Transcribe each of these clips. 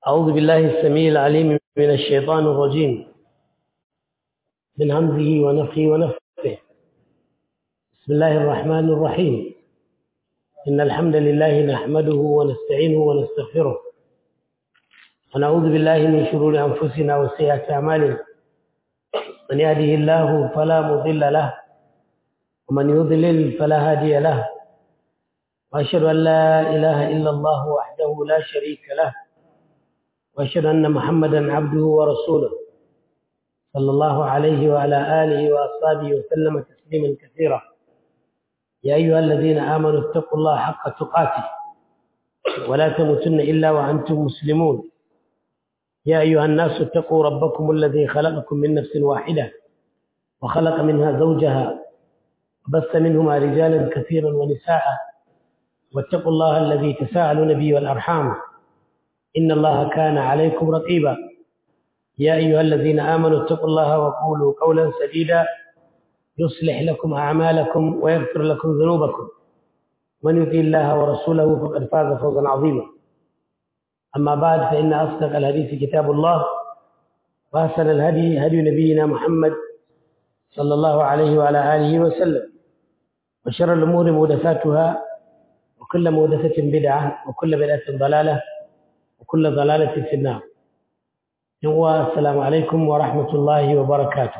أعوذ بالله السميع العليم من الشيطان الرجيم من همزه ونفخه ونفخه بسم الله الرحمن الرحيم إن الحمد لله نحمده ونستعينه ونستغفره ونعوذ بالله من شرور أنفسنا وسيئات أعمالنا من يهده الله فلا مضل له ومن يضلل فلا هادي له وأشهد أن لا إله إلا الله وحده لا شريك له وأشهد أن محمدا عبده ورسوله صلى الله عليه وعلى آله وأصحابه وسلم تسليما كثيرا يا أيها الذين آمنوا اتقوا الله حق تقاته ولا تموتن إلا وأنتم مسلمون يا أيها الناس اتقوا ربكم الذي خلقكم من نفس واحدة وخلق منها زوجها وبث منهما رجالا كثيرا ونساء واتقوا الله الذي تساءلون به والأرحام إن الله كان عليكم رقيبا يا أيها الذين آمنوا اتقوا الله وقولوا قولا سديدا يصلح لكم أعمالكم ويغفر لكم ذنوبكم من يطيع الله ورسوله فقد فاز فوزا عظيما أما بعد فإن أصدق الحديث كتاب الله وأحسن الهدي هدي نبينا محمد صلى الله عليه وعلى آله وسلم وشر الأمور محدثاتها وكل محدثة بدعة وكل بدعة ضلالة وكل ضلالة في النار السلام عليكم ورحمة الله وبركاته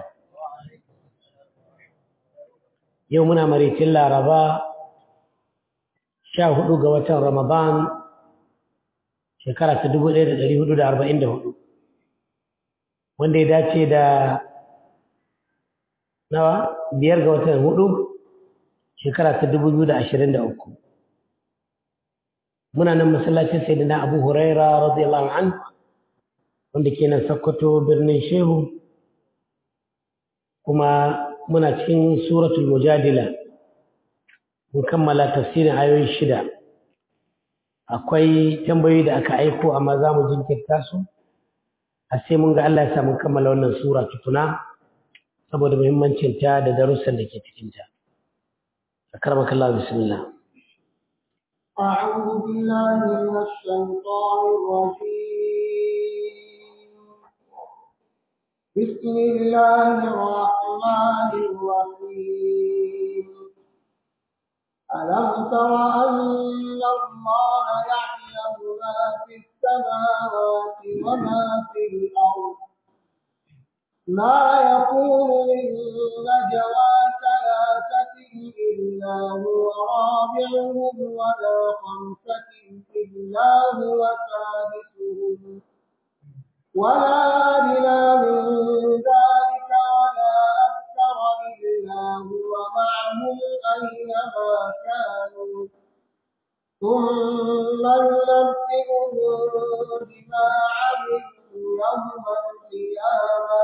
يومنا مريت الله ربا شاهدوا قوة رمضان shekara ta dubu ɗaya da ɗari hudu da arba'in da hudu wanda ya dace da nawa biyar ga watan hudu shekara ta dubu biyu da ashirin da uku muna nan masallacin sai da na abu huraira radiyallahu an wanda ke nan sakkwato birnin shehu kuma muna cikin suratul mujadila mun kammala tafsirin ayoyi shida akwai tambayoyi da aka aiko amma za mu jinkirta su a sai mun ga Allah ya sa mun kammala wannan sura tukuna saboda muhimmancin ta da darussan da ke cikin ta akramaka Allah bismillah أعوذ بالله من الشيطان الرجيم بسم الله الرحمن الرحيم ألم تر أن الله يعلم ما في السماوات وما في الأرض ما يكون من نجوى ثلاثة إلا هو رابعهم ولا خمسة إلا هو سادسهم ولا أدنى من ذلك ولا أكثر إلا هو معهم أينما كانوا ثم ينبئهم بما عملوا يوم القيامة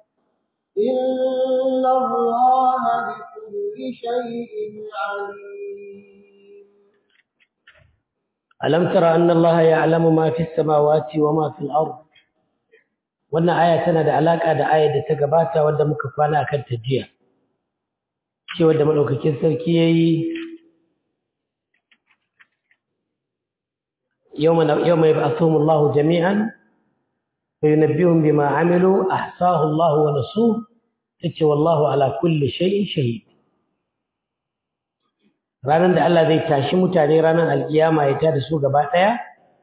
إن الله بكل شيء عليم ألم تر أن الله يعلم ما في السماوات وما في الأرض wannan aya tana da alaka da ayar da ta gabata wadda muka kwana akan ta jiya cewa da madaukakin sarki yayi yawma yawma yab'athuhum Allahu jami'an fayunabbihum bima 'amilu ahsahu Allah wa nasuh tace wallahu ala kulli shay'in shahid ranar da Allah zai tashi mutane ranar alkiyama ya tada su gaba daya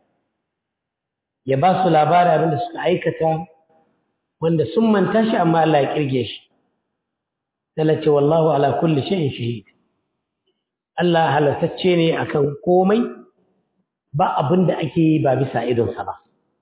ya ba su labarin abin da suka aikata wanda sun manta shi amma Allah ya kirge shi Allah ce wallahu ala kulli shay'in shahid Allah halartacce ne akan komai ba abin da ake yi ba bisa idonsa ba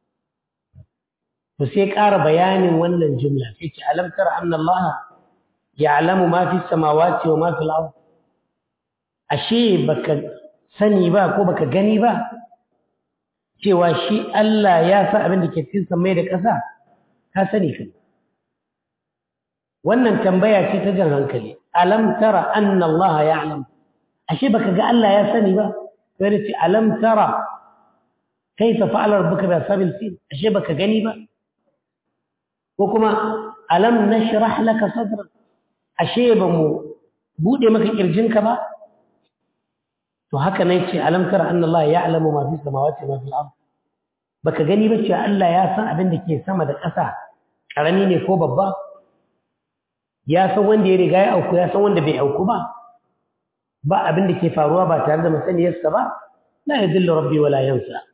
to sai ƙara bayanin wannan jumla sai ce alam tara anna Allah ya'lamu ma fi samawati wa ma fil ard ashe baka sani ba ko baka gani ba cewa shi Allah ya san abin da ke cikin samai da ƙasa ka sani kan wannan tambaya ce ta jan hankali alam tara anna Allah ya'lam ashe baka ga Allah ya sani ba sai da ce alam tara kaifa fa'ala rabbuka bi ashabil fil ashe baka gani ba ko kuma alam nashrah laka sadrak ashe ba mu bude maka kirjinka ba to haka ne ce alam tara anna Allah ya'lamu ma fi samawati wa ma fil ard baka gani ba cewa Allah ya san abin da ke sama da ƙasa ƙarami ne ko babba ya san wanda ya riga ya auku ya san wanda bai auku ba ba abin da ke faruwa ba tare da masaniyarsa ba la yadillu rabbi wala yansa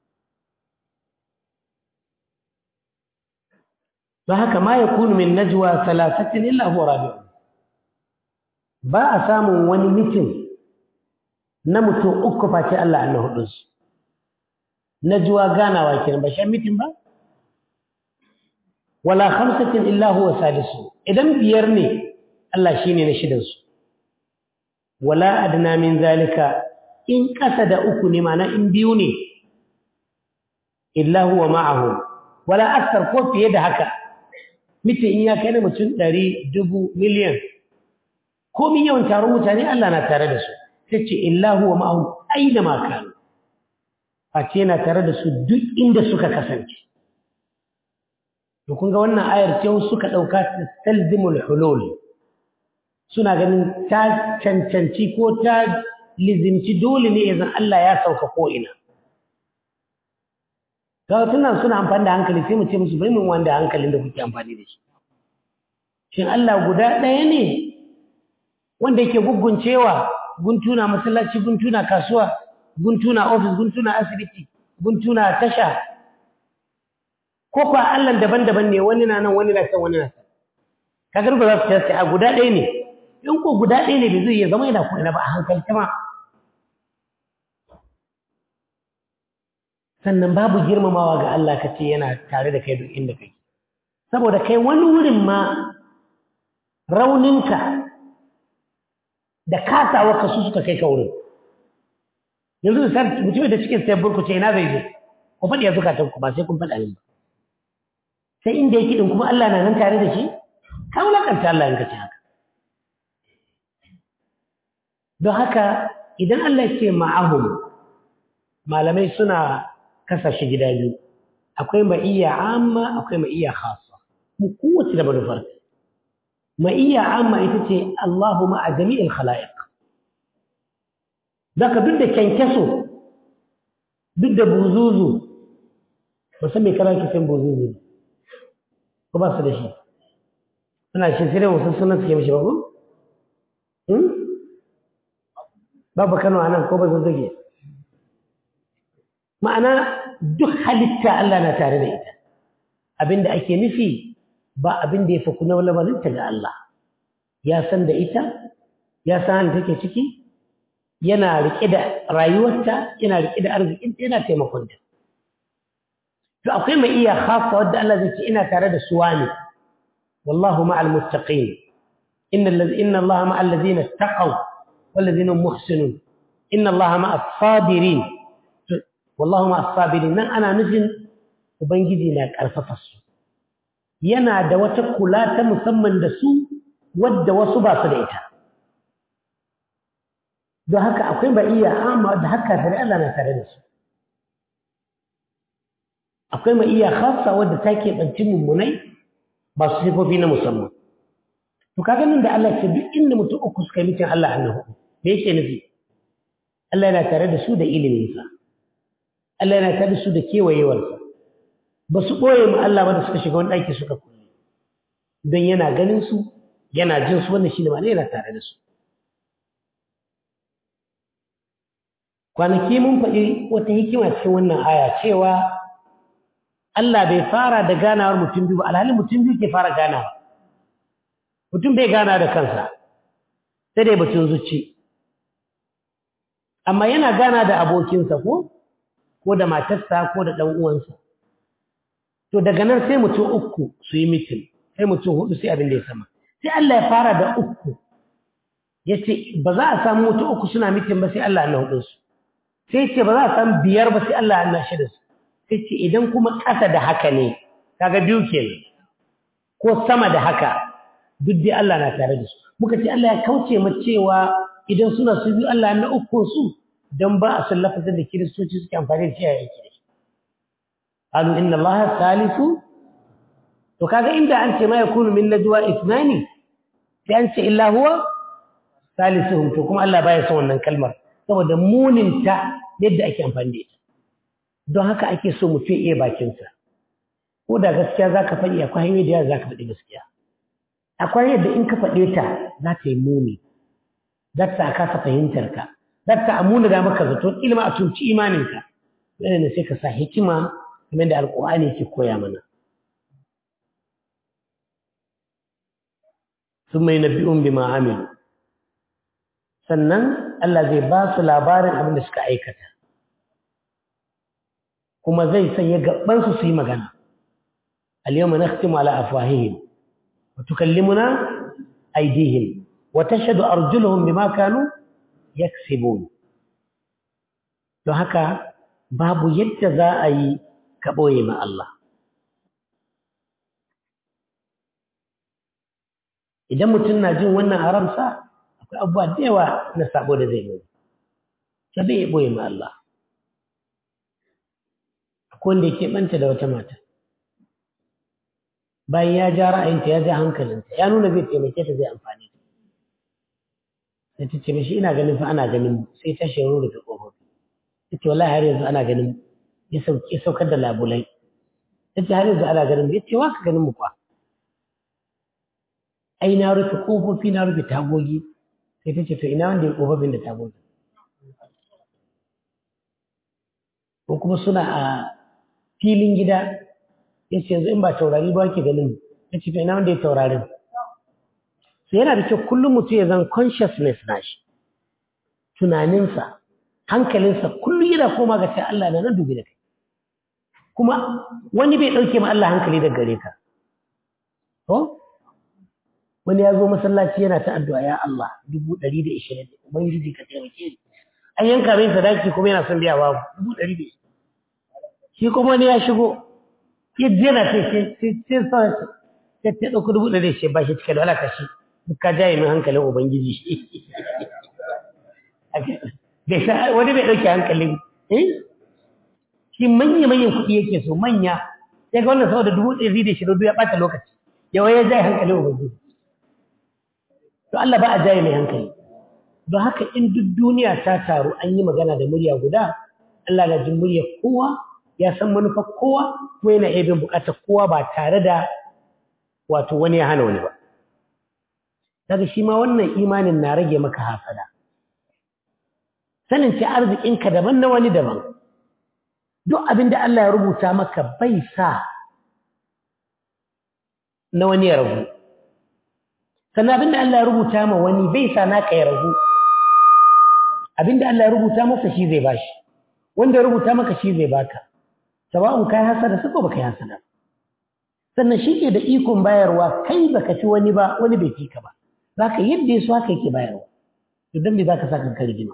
don haka ma yakunu min najwa thalathatin illa huwa rabi'u ba a samun wani mitin na mutum uku face Allah na hudu su najwa ganawa kenan ba shan mitin ba wala khamsatin illa huwa sadisu idan biyar ne Allah shine na shidan su wala adna min zalika in kasa da uku ne mana in biyu ne illa huwa ma'ahu wala akthar ko fiye da haka mita in ya kai mutum ɗari dubu miliyan ko min yawan taron mutane Allah na tare da su sai ce illa huwa ma'ahu aina ma kanu face yana tare da su duk inda suka kasance to kun ga wannan ayar ce suka ɗauka tastalzimul hulul suna ganin ta cancanci ko ta lizimci dole ne idan Allah ya sauka ko ina ga tunan suna amfani da hankali sai mu ce musu bai mun wanda hankalin da kuke amfani da shi shin Allah guda ɗaya ne wanda yake guguncewa guntuna masallaci guntuna kasuwa guntuna ofis guntuna asibiti guntuna tasha ko kuwa Allah daban-daban ne wani na nan wani na can wani na can kagar ba za su tace a guda ɗaya ne in ko guda ɗaya ne bai zai iya zama yana ko ina ba a hankalta ma sannan babu girmamawa ga Allah ka ce yana tare da kai duk inda kai saboda kai wani wurin ma rauninka da kasawa ka su suka kai ka wurin yanzu misali mutum da cikin sai burku ce ina zai je ku faɗi ya zukatan ku ba sai kun faɗa min ba sai inda yake din kuma Allah na nan tare da shi ka wulakanta Allah in ka ce haka don haka idan Allah ya ce ma'ahum malamai suna kasa shi gida biyu akwai ma'iyya amma akwai ma'iyya khassa mu kowace da manufar ma'iyya amma ita ce Allahu ma'a jami'il khala'iq zaka duk da kyankyaso duk da buzuzu ba san me kana kisan buzuzu ko ba su da shi suna shi sai wasu sunan suke mishi ba ko babu Kano anan ko ba zazzage ma'ana duk halitta Allah na tare da ita abinda ake nufi ba abin da ya fi kuna lamarinta ga Allah ya san da ita ya san take ciki yana riƙe da rayuwarta yana riƙe da arzikinta yana taimakonta to akwai mai iya khassa wadda Allah zai ce ina tare da su wani wallahu ma'al muttaqin inna inna Allah ma'al ladina taqaw wal ladina muhsinun inna Allah ma'as sabirin wallahu ma'as sabirin nan ana nufin ubangiji na karfafa su yana da wata kula ta musamman da su wadda wasu ba su da ita don haka akwai ba iya amma da haka tare Allah na tare da su akwai ma iya khassa wadda ta keɓanci mummunai ba su sifofi na musamman to kaga nan da Allah ce duk inda mutum uku suka yi mutum Allah annahu me yake nufi Allah yana tare da su da iliminsa Allah yana tare da su da kewayewarsa ba su ɓoye ma Allah ba da suka shiga wani ɗaki suka kulle don yana ganin su yana jin su wannan shi ne ma yana tare da su kwanaki mun faɗi wata hikima cikin wannan aya cewa Allah bai fara da ganawar mutum biyu ba alhalin mutum biyu ke fara ganawa mutum bai gana da kansa sai dai batun zuci amma yana gana da abokinsa ko ko da matarsa ko da ɗan uwansa to daga nan sai mutum uku su yi mitin sai mutum hudu sai abin da ya sama sai Allah ya fara da uku ya ce ba za a samu mutum uku suna mitin ba sai Allah na hudunsu sai ce ba za a samu biyar ba sai Allah na shida su sai ce idan kuma ƙasa da haka ne kaga biyu kenan ko sama da haka duk dai Allah na tare da su muka ce Allah ya kauce mu cewa idan suna su biyu Allah na uku su don ba a san lafazin da kiristoci suke amfani da shi a yake قالوا إن الله ثالث وكذا إن أنت ما يكون من نجوى إثنان أنت إلا هو ثالثهم تكم ألا باي سوى أن كلمة سوى دمون انت يبدأ أكي أنفان ديت don haka ake so mutum iya bakinsa ko da gaskiya za ka faɗi akwai hanyoyi da yawa za ka faɗi gaskiya akwai yadda in ka faɗe ta za ta yi muni za ta kasa fahimtar ka za ta amuna da maka zato ilma a tunci imaninka yana ne sai ka sa hikima kamar da alƙur'ani ke koya mana sun mai nabi'un bi ma'amilu sannan Allah zai ba su labarin abin da suka aikata kuma zai sanya gabansu su yi magana al-yawma nakhtimu ala afwahihim wa tukallimuna aydihim wa tashhadu arjuluhum bima kanu yaksibun don haka babu yadda za a yi ka ɓoye ma Allah idan mutum na jin wannan haramsa akwai abubuwa da yawa na sabo da zai yi ta bai ɓoye ma Allah akwai wanda yake ɓanta da wata mata bayan ya ja ra'ayinta ya ja hankalinta ya nuna zai taimake ta zai amfani ta sai ta ce mashi ina ganin fa ana ganin mu sai ta shi rufe ƙofofi ta ce wallahi har yanzu ana ganin mu ya saukar da labulai ta ce har yanzu ana ganin mu ya ce wa ka ganin mu kwa ai na rufe ƙofofi na rufe tagogi sai ta ce to ina wanda ya ƙofofin da tagogi ko kuma suna a filin gida ya ce yanzu in ba taurari ba ke ganin mu ya ce to ina wanda ya taurarin sai yana da kyau kullum mutum ya zan consciousness na shi tunaninsa hankalinsa kullum yana koma ga sai Allah na nan dubi da kai kuma wani bai ɗauke ma Allah hankali daga gare ka to wani ya zo masallaci yana ta addu'a ya Allah dubu ɗari da ishirin ubangiji ka taimake ni an yanka mai sadaki kuma yana son biya babu dubu ɗari da shi kuma wani ya shigo ya jena sai sai sai sai sai ta ɗauki dubu ɗari da shi ba shi cike da alaka shi duk ka jaye min hankalin ubangiji wani bai ɗauke hankalin shi manya manyan kuɗi yake so manya sai ga wannan saboda dubu ɗari da shirin ya ɓata lokaci yawa ya jaye hankalin ubangiji to Allah ba a jaye mai hankali don haka in duk duniya ta taru an yi magana da murya guda Allah na jin muryar kowa ya san manufar kowa kuma yana iya bin buƙatar kowa ba tare da wato wani ya hana wani ba daga shi ma wannan imanin na rage maka hasada sanin ce arzikinka daban na wani daban duk abin da Allah ya rubuta maka bai sa na wani ya ragu sannan abin da Allah ya rubuta ma wani bai sa naka ya ragu abin da Allah ya rubuta masa shi zai bashi wanda ya rubuta maka shi zai baka sawa'un kai hasada sako baka yi hasada sannan shi ke da ikon bayarwa kai baka ci wani ba wani bai fi ka ba zaka yadda ya so haka yake bayarwa to dan me zaka saka kan rigima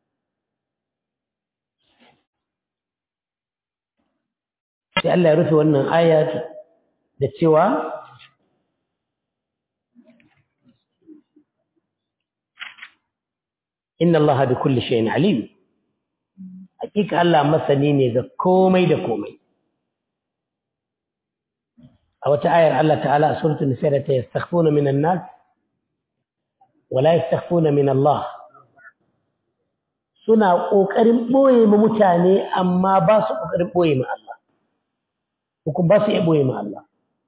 sai Allah ya rufe wannan aya da cewa inna Allah bi kulli shay'in alim hakika Allah masani ne ga komai da komai a wata ayar Allah ta'ala a suratul nisa da ta yastakhfuna minan nas wa la yastakhfuna min Allah suna kokarin boye ma mutane amma ba su kokarin boye ma Allah hukum ba su iya boye ma Allah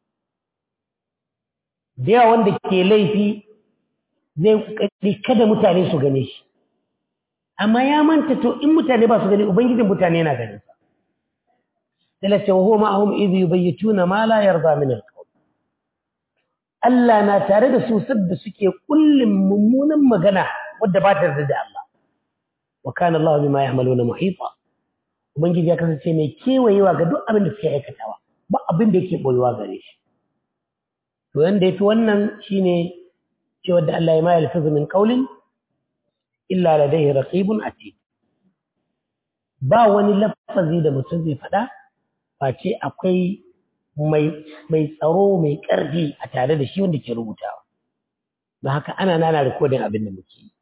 da yawa wanda ke laifi zai kokari kada mutane su gane shi amma ya manta to in mutane ba su gani ubangijin mutane yana ganin sa talace wa huwa ma'ahum idh yubayyituna ma la yarda min al-qawl Allah na tare da su sadda suke kullum mummunan magana wadda ba ta da Allah wa kana Allah bima ya'maluna muhita ubangiji ya kasance mai kewayewa ga duk abin da suke aikatawa ba abin da yake boyewa gare shi to yanda yafi wannan shine cewa da Allah ya ma yalfizu min qawlin illa ladaihi raqibun atid ba wani lafazi da mutum zai faɗa face akwai mai mai tsaro mai ƙarfi a tare da shi wanda ke rubutawa don haka ana nana rikodin abin da muke yi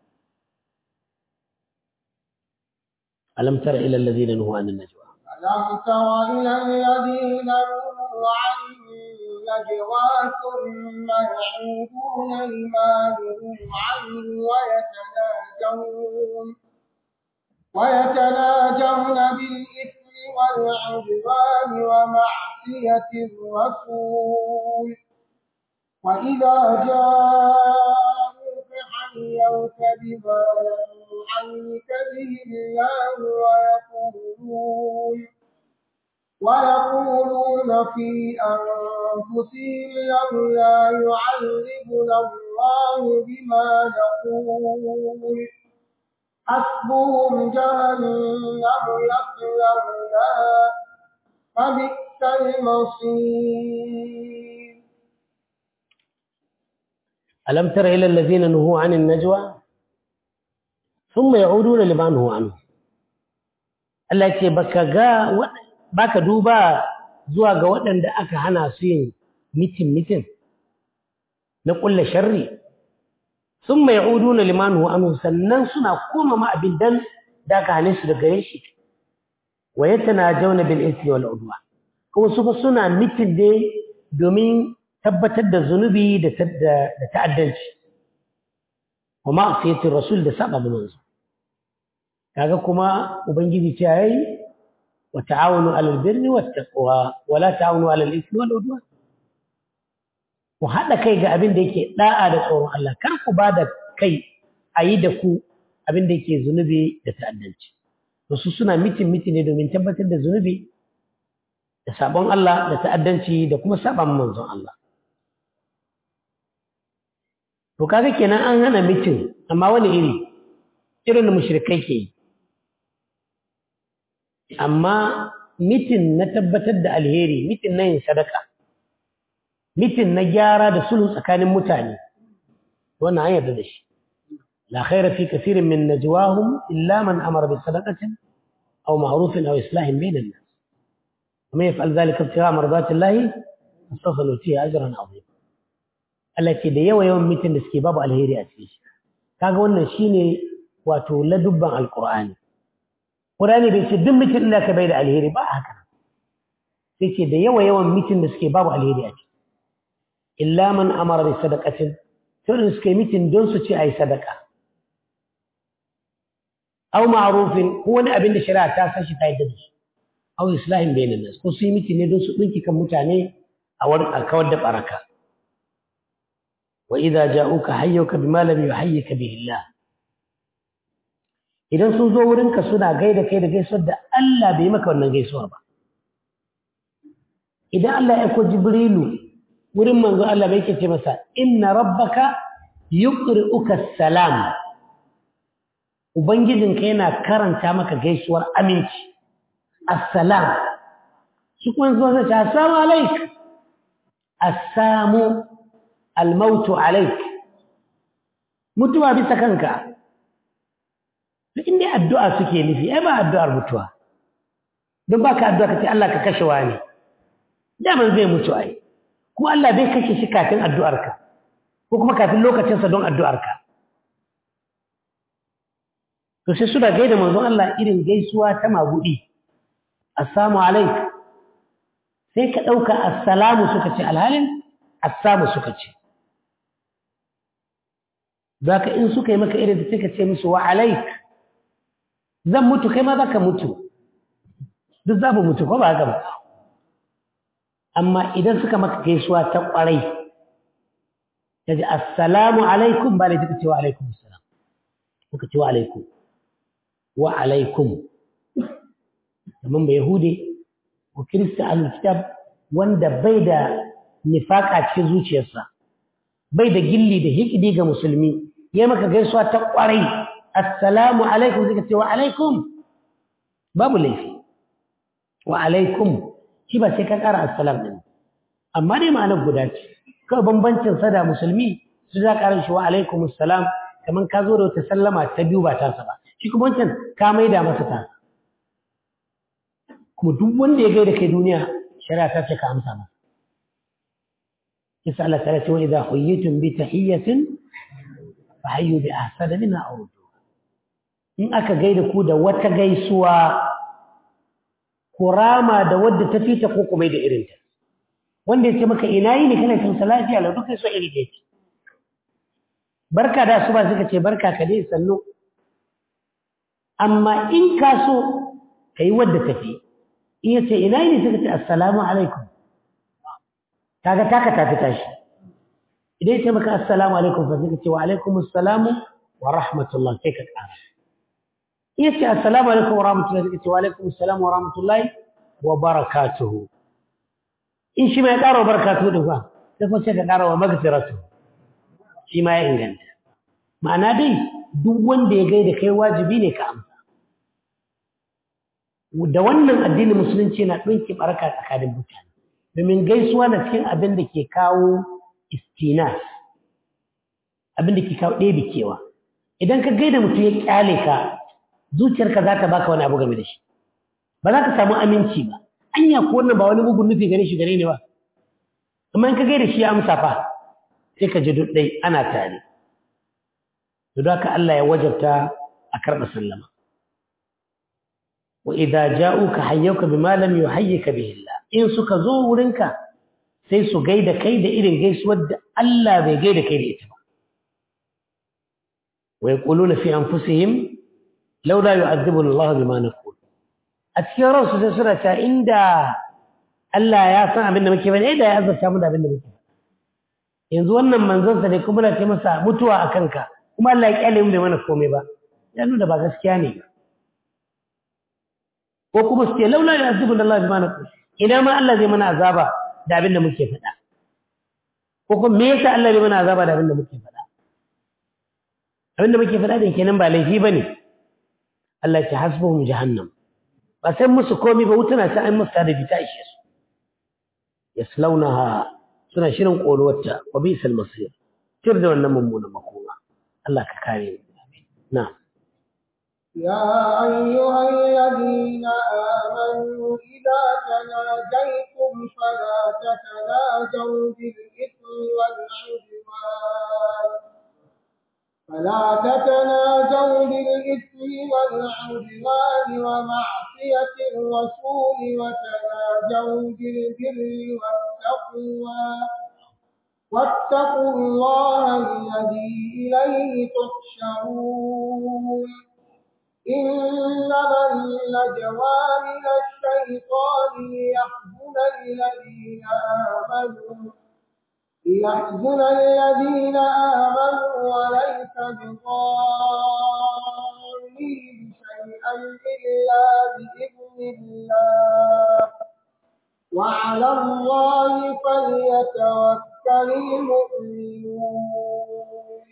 alam tara ila allazina nuhu anin najwa ألم تر إلى الذين نهوا عن النجوى ثم يعودون لما نهوا عنه ويتناجون ويتناجون بالإثم والعدوان ومعصية الرسول وإذا جاءوك حيوك بما لم يحيك به الله ويقولون ويقولون في أنفسهم لولا يعذبنا الله بما نقول حسبهم جهنم يصلونها فبئس المصير ألم تر إلى الذين نهوا عن النجوى ثم يعودون لما نهوا عنه Allah ce baka ga baka duba zuwa ga waɗanda aka hana su yin mitin mitin na ƙulla sharri sun mai uduna limanu anu sannan suna koma ma abin dan da aka hane su da gare shi wa yatana jauna bil ismi wal udwa kuma su fa suna mitin dai domin tabbatar da zunubi da ta'addanci wa ma'asiyatir rasul da saba manzo kaga kuma ubangiji ce yayi wa ta'awunu 'alal birri wat taqwa wa la ta'awunu 'alal ithmi wal udwan ku hada kai ga abin da yake da'a da tsoron Allah kar ku bada kai ayi da ku abin da yake zunubi da ta'addanci to su suna mitin mitin ne domin tabbatar da zunubi da sabon Allah da ta'addanci da kuma saban manzon Allah to kaga kenan an hana mitin amma wani iri irin da mushrikai ke yi amma mitin na tabbatar da alheri mitin na yin sadaka mitin na gyara da sulhu tsakanin mutane wannan an yarda da shi la khaira fi kathirin min najwahum illa man amara bi sadaqatin aw ma'rufin aw islahin bainan nas ومن يفعل ذلك ابتغاء مرضات الله فسوف نؤتيه اجرا عظيما Allah ce da yawa yawan mitin da suke babu alheri a cikin shi kaga wannan shine wato ladubban alqur'ani qur'ani bai ce duk mitin da ka bai da alheri ba haka sai ce da yawa yawan mitin da suke babu alheri a ciki illa man amara bi sadaqatin to da suke mitin don su ce ayi sadaka aw ma'rufin ko wani abin da shari'a ta san shi ta yadda da shi aw islahin bainan nas ko su yi mitin ne don su dinki kan mutane a wurin alkawar da baraka وإذا جاءوك حيوك بما لم يحيك به الله idan sun zo wurinka suna gaida kai da gaisuwar da Allah bai maka wannan gaisuwa ba idan Allah ya ko Jibrilu wurin manzo Allah bai ce masa inna rabbaka yuqri'uka salam ubangijinka yana karanta maka gaisuwar aminci assalam shi kuma zo zai ce assalamu alaik assamu almautu alaik mutuwa bisa kanka duk inda addu'a suke nufi ai ba addu'ar mutuwa don baka addu'a kace Allah ka kashe wani daman zai mutu ai kuma Allah bai kashe shi kafin addu'arka ko kuma kafin lokacinsa don addu'arka to sai suna gaida manzon Allah irin gaisuwa ta magudi assalamu alaik sai ka ɗauka assalamu suka ce alhalin assamu suka ce zaka in suka yi maka irin da suka ce musu wa alaik zan mutu kai ma zaka mutu duk za mu mutu ko ba haka ba amma idan suka maka gaisuwa ta kwarai ta ji assalamu alaikum ba da suka ce wa alaikum assalam suka ce wa alaikum wa alaikum kamar ba yahude ko kirista al-kitab wanda bai da nifaka cikin zuciyarsa bai da gilli da hikidi ga musulmi ya maka gaisuwa ta kwarai assalamu alaikum zai ce wa alaikum babu laifi wa alaikum shi ba sai ka kara assalam din amma dai ma'anar guda ce kawai bambancin sa da musulmi su za ka shi wa alaikum assalam kamar ka zo da wata sallama ta biyu ba tasa ba shi kuma wancan ka maida masa ta kuma duk wanda ya gaida kai duniya shari'a ta ce ka amsa masa يسأل ثلاثة وإذا حييتم بتحية فحيوا بأحسن منها أو ردوها إن أكا غير كودا وتا سوا كراما دا ود تفيتا كوكو ميدا إرنتا wanda ya ce maka ina yi ne kana cin lafiya lau duka so iri da ce barka da su ba suka ce barka ka dai sannu amma in ka so ka yi wadda tafi in yace ina ne suka ce assalamu alaikum kaga taka ta fita shi idan yace maka assalamu alaikum fa suka ce wa alaikum assalamu wa rahmatullah sai ka ƙara in yace assalamu alaikum wa rahmatullah suka ce wa alaikum assalamu wa rahmatullahi wa barakatuhu in shi mai ƙara wa barakatuhu din fa sai kuma sai ka ƙara wa magfiratuhu shi ma ya inganta ma'ana dai duk wanda ya gaida kai wajibi ne ka amsa da wannan addinin musulunci na ɗauki baraka tsakanin mutane domin gaisuwa na cikin abin da ke kawo istinas abin da ke kawo ɗebe kewa idan ka gaida mutum ya kyale ka zuciyarka za ta baka wani abu game da shi ba za ka samu aminci ba anya ko wannan ba wani mugun nufi gare shi gare ne ba amma in ka gaida shi ya amsa fa sai ka ji duk ɗai ana tare to haka Allah ya wajabta a karɓa sallama wa idza ja'uka hayyuka bima lam yuhayyika bihi Allah in suka zo wurinka sai su gaida kai da irin gaisuwar da Allah bai gaida kai da ita ba wa yaquluna fi anfusihim laula yu'adhibuna Allah bima naqul a cikin ransu sai suna ta inda Allah ya san abin da muke bane da ya azurta mu da abin da muke yanzu wannan manzon sa ne kuma na ce masa mutuwa a kanka kuma Allah ya kyale mu bai mana komai ba ya nuna ba gaskiya ne ko kuma su ce laula ya azibu da Allah bi mana ku ina ma Allah zai mana azaba da abin da muke faɗa ko kuma me yasa Allah zai mana azaba da abin da muke faɗa abin da muke faɗa din kenan ba laifi bane Allah ya hasbuhum jahannam ba sai musu komai ba wutuna ta an musu da bita ishe su yaslaunaha suna shirin ƙoruwarta wa bisal masir tir da wannan mummunan makoma Allah ka kare mu na'am يا أيها الذين آمنوا إذا تناجيتم فلا تتناجوا بالإثم والعدوان فلا تتناجوا بالإثم والعدوان ومعصية الرسول وتناجوا بالبر والتقوى واتقوا الله الذي إليه تحشرون إنما النجوى من الشيطان ليحزن الذين آمنوا ليحزن الذين آمنوا وليس بضارهم شيئا إلا بإذن الله وعلى الله فليتوكل المؤمنون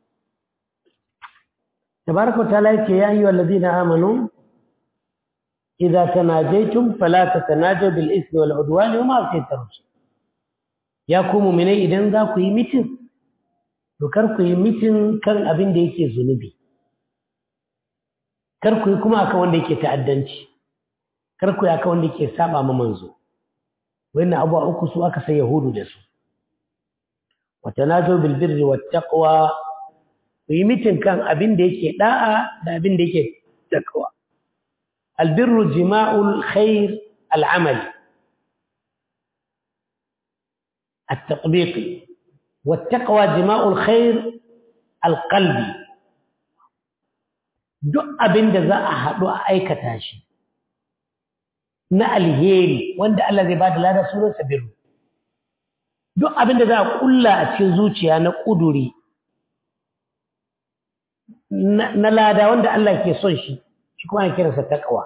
تبارك وتعالى يا أيها الذين آمنوا إذا تناجيتم فلا تتناجوا بالإثم والعدوان ومعصية الرسول ya ku muminai idan za ku yi mitin to kar ku yi mitin kan abin da yake zunubi kar ku yi kuma akan wanda yake ta'addanci kar ku yi akan wanda yake saba ma manzo wannan abuwa uku su aka sai yahudu da su wa tanazu bil birri wat taqwa ku yi mitin kan abin da yake da'a da abin da yake taqwa al birru jima'ul khair al amali التطبيقي والتقوى جماع الخير القلبي duk abin da za a haɗu a aikata shi na alheri wanda Allah zai ba da lada sunansa birru duk abin da za a ƙulla a cikin zuciya na ƙuduri na lada wanda Allah ke son shi shi kuma ana kiransa taqwa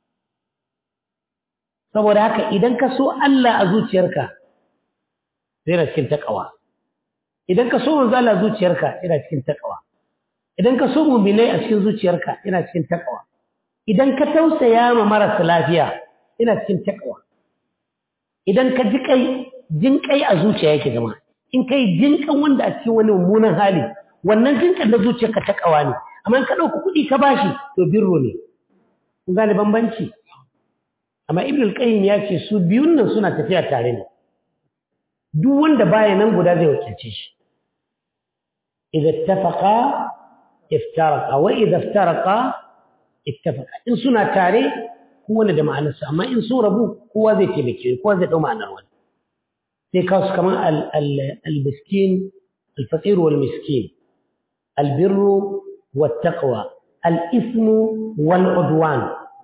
saboda haka idan ka so Allah a zuciyarka yana cikin takawa idan ka so manzo Allah zuciyarka yana cikin takawa idan ka so mu'minai a cikin zuciyarka yana cikin takawa idan ka tausaya ma marasa lafiya yana cikin takawa idan ka ji kai jin kai a zuciya yake zama in kai jin kan wanda a cikin wani mummunan hali wannan jin kan da zuciyarka takawa ne amma in ka dauki kuɗi ka bashi to birro ne kun gane bambanci amma ibnu al-qayyim ya ce su biyun nan suna tafiya tare ne duk wanda baya nan guda zai wakilce shi idza ittafaqa iftaraqa wa idza iftaraqa ittafaqa in suna tare kowanne da ma'anarsa amma in sun rabu kowa zai taimake kowa zai dau ma'anar wani sai kawo su kamar al-miskin al-faqir wal miskin al-birru wat taqwa al-ismu wal udwan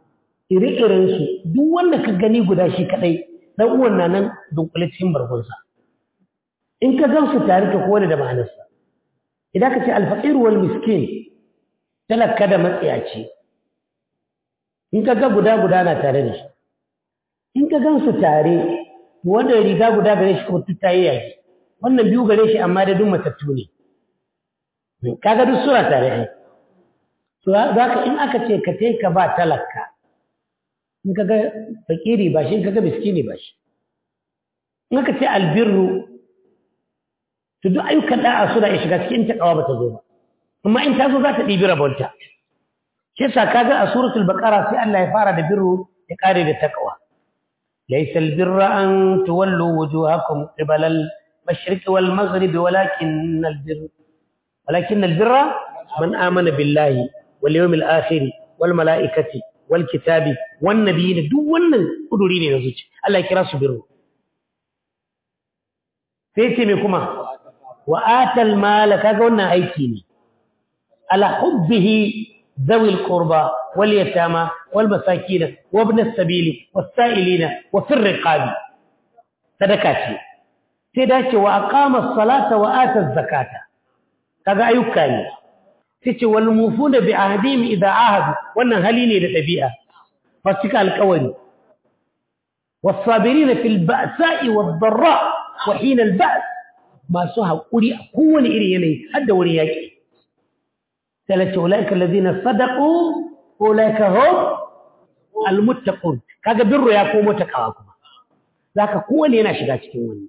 ire-iren su duk wanda ka gani guda shi kadai dan uwan na nan dunkule cikin bargonsa in ka gan su tare ka kowane da ma'anarsa idan ka ce alfaqir wal miskin talaka da matsiyaci in ka ga guda guda na tare da shi in ka gan su tare wanda riga guda gare shi kuma ta yi yaki wannan biyu gare shi amma da duk matattu ne kaga duk suna tare ai to za ka in aka ce ka ka ba talaka in ka ga fakiri ba shi in ka ga miskini ba shi in aka ce albirru to duk ayyukan da'a suna iya shiga cikin takawa ba ta zo ba amma in ta zo za ta ɗibi rabonta shi yasa kaga a suratul baqara sai Allah ya fara da birru ya kare da takawa laysa albirra an tuwallu wujuhakum qibala al-mashriq wal maghrib walakin albirra walakin albirra man amana billahi wal yawmil akhir wal malaikati wal kitabi wan nabiyyin duk wannan kuduri ne na zuci Allah ya kira su birru sai ce me kuma wa atal mala kaga wannan aiki ne ala hubbihi ذوي القربى واليتامى والمساكين وابن السبيل والسائلين وفي الرقاب صدقاتي سيداتي وأقام الصلاة وآتى الزكاة هذا أيوكاني سيتي والموفون بعهدهم إذا عاهدوا وانا هليني لتبيئة فاتك الكوني والصابرين في البأساء والضراء وحين البأس ما سوها قولي قوة إلي هذا ورياكي ثلاثة أولئك الذين صدقوا أولئك هم المتقون kaga birru ya komo ta kawa kuma zaka kowane yana shiga cikin wani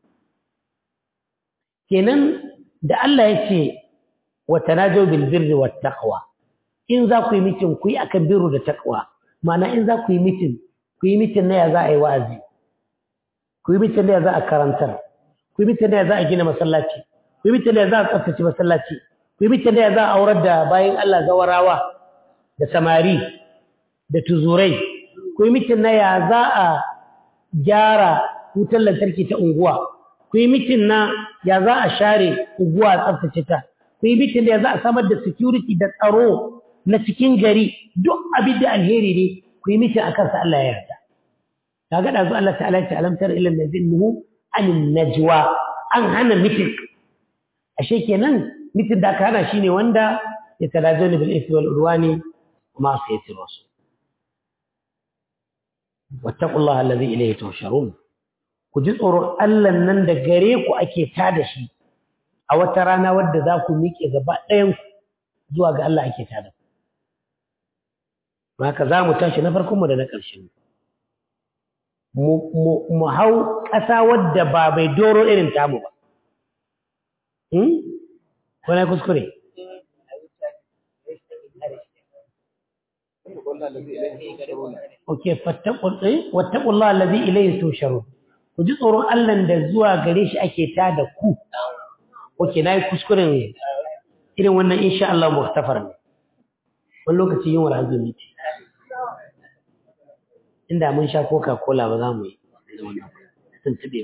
kenan da Allah ya ce wa tanajaw bil birri wat taqwa in za ku yi mitin ku yi akan birru da taqwa ma'ana in za ku yi mitin ku yi mitin na ya za a yi wa'azi ku yi mitin na ya za a karantar ku yi mitin na ya za a gina masallaci ku yi mitin na ya za a tsaftace masallaci ku yi da za a aurar da bayan Allah zawarawa da samari da tuzurai ku yi mitin na ya za a gyara wutar lantarki ta unguwa ku yi mitin na ya za a share unguwa a tsaftace ta ku yi mitin da ya za a samar da security da tsaro na cikin gari duk abin da alheri ne ku yi mitin akan sa Allah ya yarda kaga da zu Allah ta'ala ta alamtar ila nazinhu anin najwa an hana mitin ashe kenan mitin da aka hana shine wanda ya talajani bil ismi wal udwani ma sayyati rasul wattaqullaha alladhi ilayhi tuhsharun ku ji tsoron Allah nan da gare ku ake tada shi a wata rana wadda za ku miƙe gaba ɗayan zuwa ga Allah ake tada ku haka za mu tashi na farkon mu da na ƙarshen mu hau ƙasa wadda ba bai doro irin tamu ba ko na kuskure ok wattaƙullah allazi ilayhi tusharun ku ji tsoron Allah da zuwa gare shi ake ta da ku ok na yi kuskuren irin wannan insha Allah muhtafar ne wani lokaci yin wani azumi ce inda mun sha coca cola ba za mu yi da wannan tuntube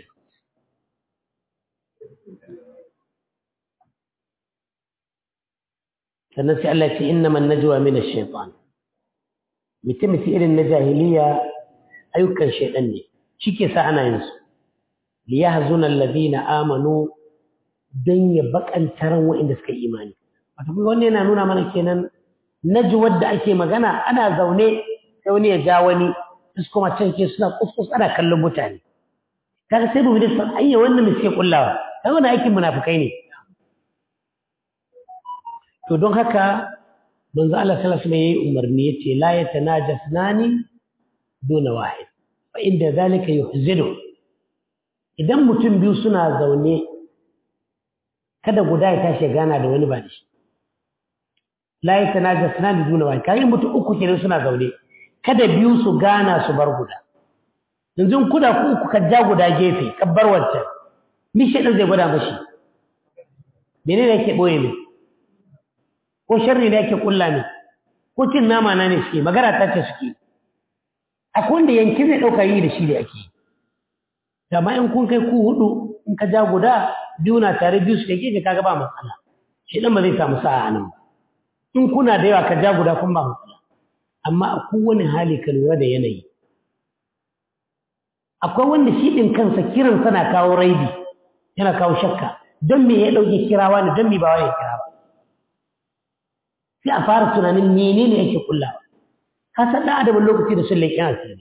sannan sai Allah ce innaman najwa min ash-shaytan mutum irin na jahiliya ayyukan shaydan ne shike sa ana yin su li yahzuna alladhina amanu dan ya bakantaran wa'inda suka yi imani wato kuma wannan yana nuna mana kenan najwar da ake magana ana zaune sai wani ya ja wani su kuma can ke suna kuskus ana kallon mutane kaga sai mu bi da ayya wannan me suke kullawa kaga wannan aikin munafikai ne to don haka manzo Allah sallallahu alaihi wasallam yayi umarni yace la yatanajasnani duna wahid fa inda zalika yuhzinu idan mutum biyu suna zaune kada guda ya tashi gana da wani ba da shi la yatanajasnani duna wahid kai mutum uku kenan suna zaune kada biyu su gana su bar guda yanzu kuda ku uku ka ja guda gefe ka bar wancan mishi din zai gwada mashi menene yake boye ne ko sharri ne yake kulla ne ko cin nama na ne suke magana ta ce suke akwai wanda yanki zai ɗauka yi da shi da ake amma in kun kai ku hudu in ka ja guda biyu na tare biyu su ke kaga ba matsala shi dan ba zai samu sa'a nan ba in kuna da yawa ka ja guda kun ba matsala amma a kowane hali ka lura da yanayi akwai wanda shi ɗin kansa kiran sana kawo raidi yana kawo shakka don me ya ɗauke kirawa ne don me ba ya kira ba sai a fara tunanin menene yake kullawa ka san ɗan adamin lokaci da sun leƙen asiri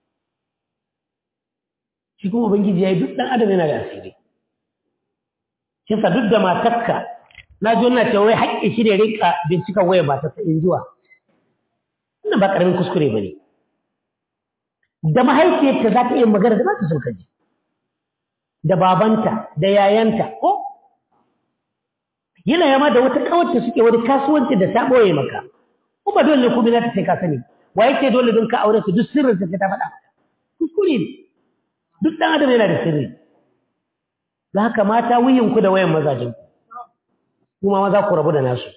shi kuma ubangiji ya yi duk ɗan adam yana da asiri kisa duk da matakka na ji wannan cewa wai haƙƙi shi ne rika bincika waya ba ta in zuwa wannan ba ƙaramin kuskure ba ne da mahaifiyarta za ta iya magana da ba ta son kaji da babanta da yayanta ko yana yama da wata kawarta suke wani kasuwanci da ta ɓoye maka ko ba dole kuma za ta sai ka sani wa yake dole don ka aure su duk sirrin ta ta faɗa kuskure ne duk ɗan adam yana da sirri da haka mata wuyinku da wayan mazajen kuma maza ku rabu da nasu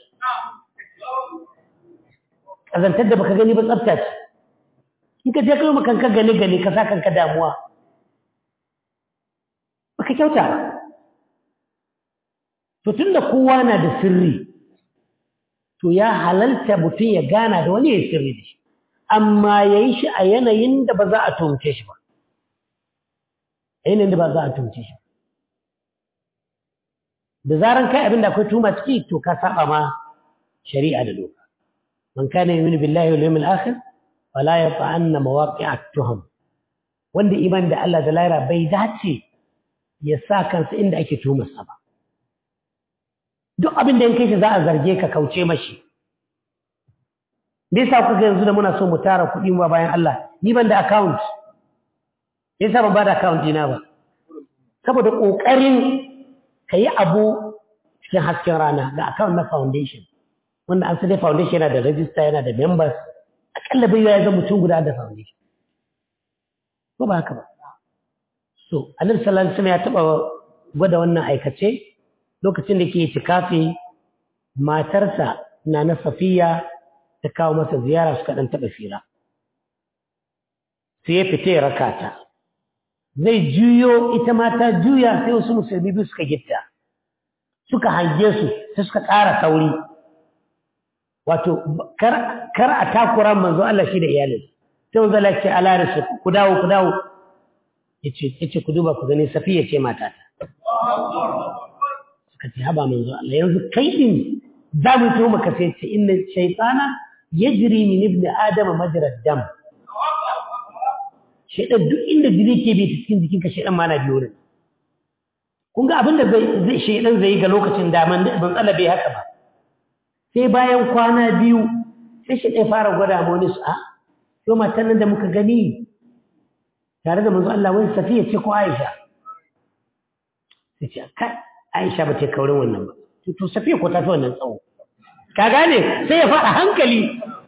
ƙazantar da baka gani ba tsafta ce in ka je kai maka kanka gane gane ka sa kanka damuwa baka kyauta ba to tunda kowa na da sirri to ya halalta mutum ya gana da wani ya sirri da shi amma ya yi shi a yanayin da ba za a tumce shi ba a yanayin da ba za a tumce shi da zaran kai abin da akwai tuma ciki to ka saba ma shari'a da doka man kana yu'minu billahi wal yawmil akhir fala yata'anna mawaqi'a tuham wanda iman da Allah da laira bai dace ya sa kansa inda ake tuhumarsa ba duk abin da in kai shi za a zarge ka kauce mashi me yasa kuka yanzu da muna so mu tara kuɗi mu bayan Allah ni ban da account me yasa ban ba da account dina ba saboda kokarin kayi abu cikin hasken rana ga account na foundation wanda an sai foundation yana da register yana da members akalla bai ya zama mutum guda da foundation ko ba haka ba so annabi sallallahu alaihi wasallam ya taba gwada wannan aikace lokacin da ke tikafi matarsa na na safiya ta kawo masa ziyara suka dan taba fira sai ya fita ya raka ta zai juyo ita ma ta juya sai wasu musulmi biyu suka gitta suka hange su sai suka ƙara sauri wato kar a takura manzo Allah shi da iyalin sai wanzu Allah ce ala rasu ku dawo ku dawo yace ku duba ku gani safiya ce matata suka ce haba manzo Allah yanzu kai din za mu tuhu maka sai ce inna shaytana yajri min ibn adam majra dam shaytan duk inda jini ke bi cikin jikinka shaytan ma na biyo ne kun ga abinda zai shaytan zai yi ga lokacin da man ban tsala bai haka ba sai bayan kwana biyu sai shaytan fara gwada mu wani su a to matan nan da muka gani tare da manzo Allah wani safiya ce ko Aisha sai ce kai Aisha ba ta kaurin wannan ba to safiya ko ta fi wannan tsawo ka gane sai ya faɗa hankali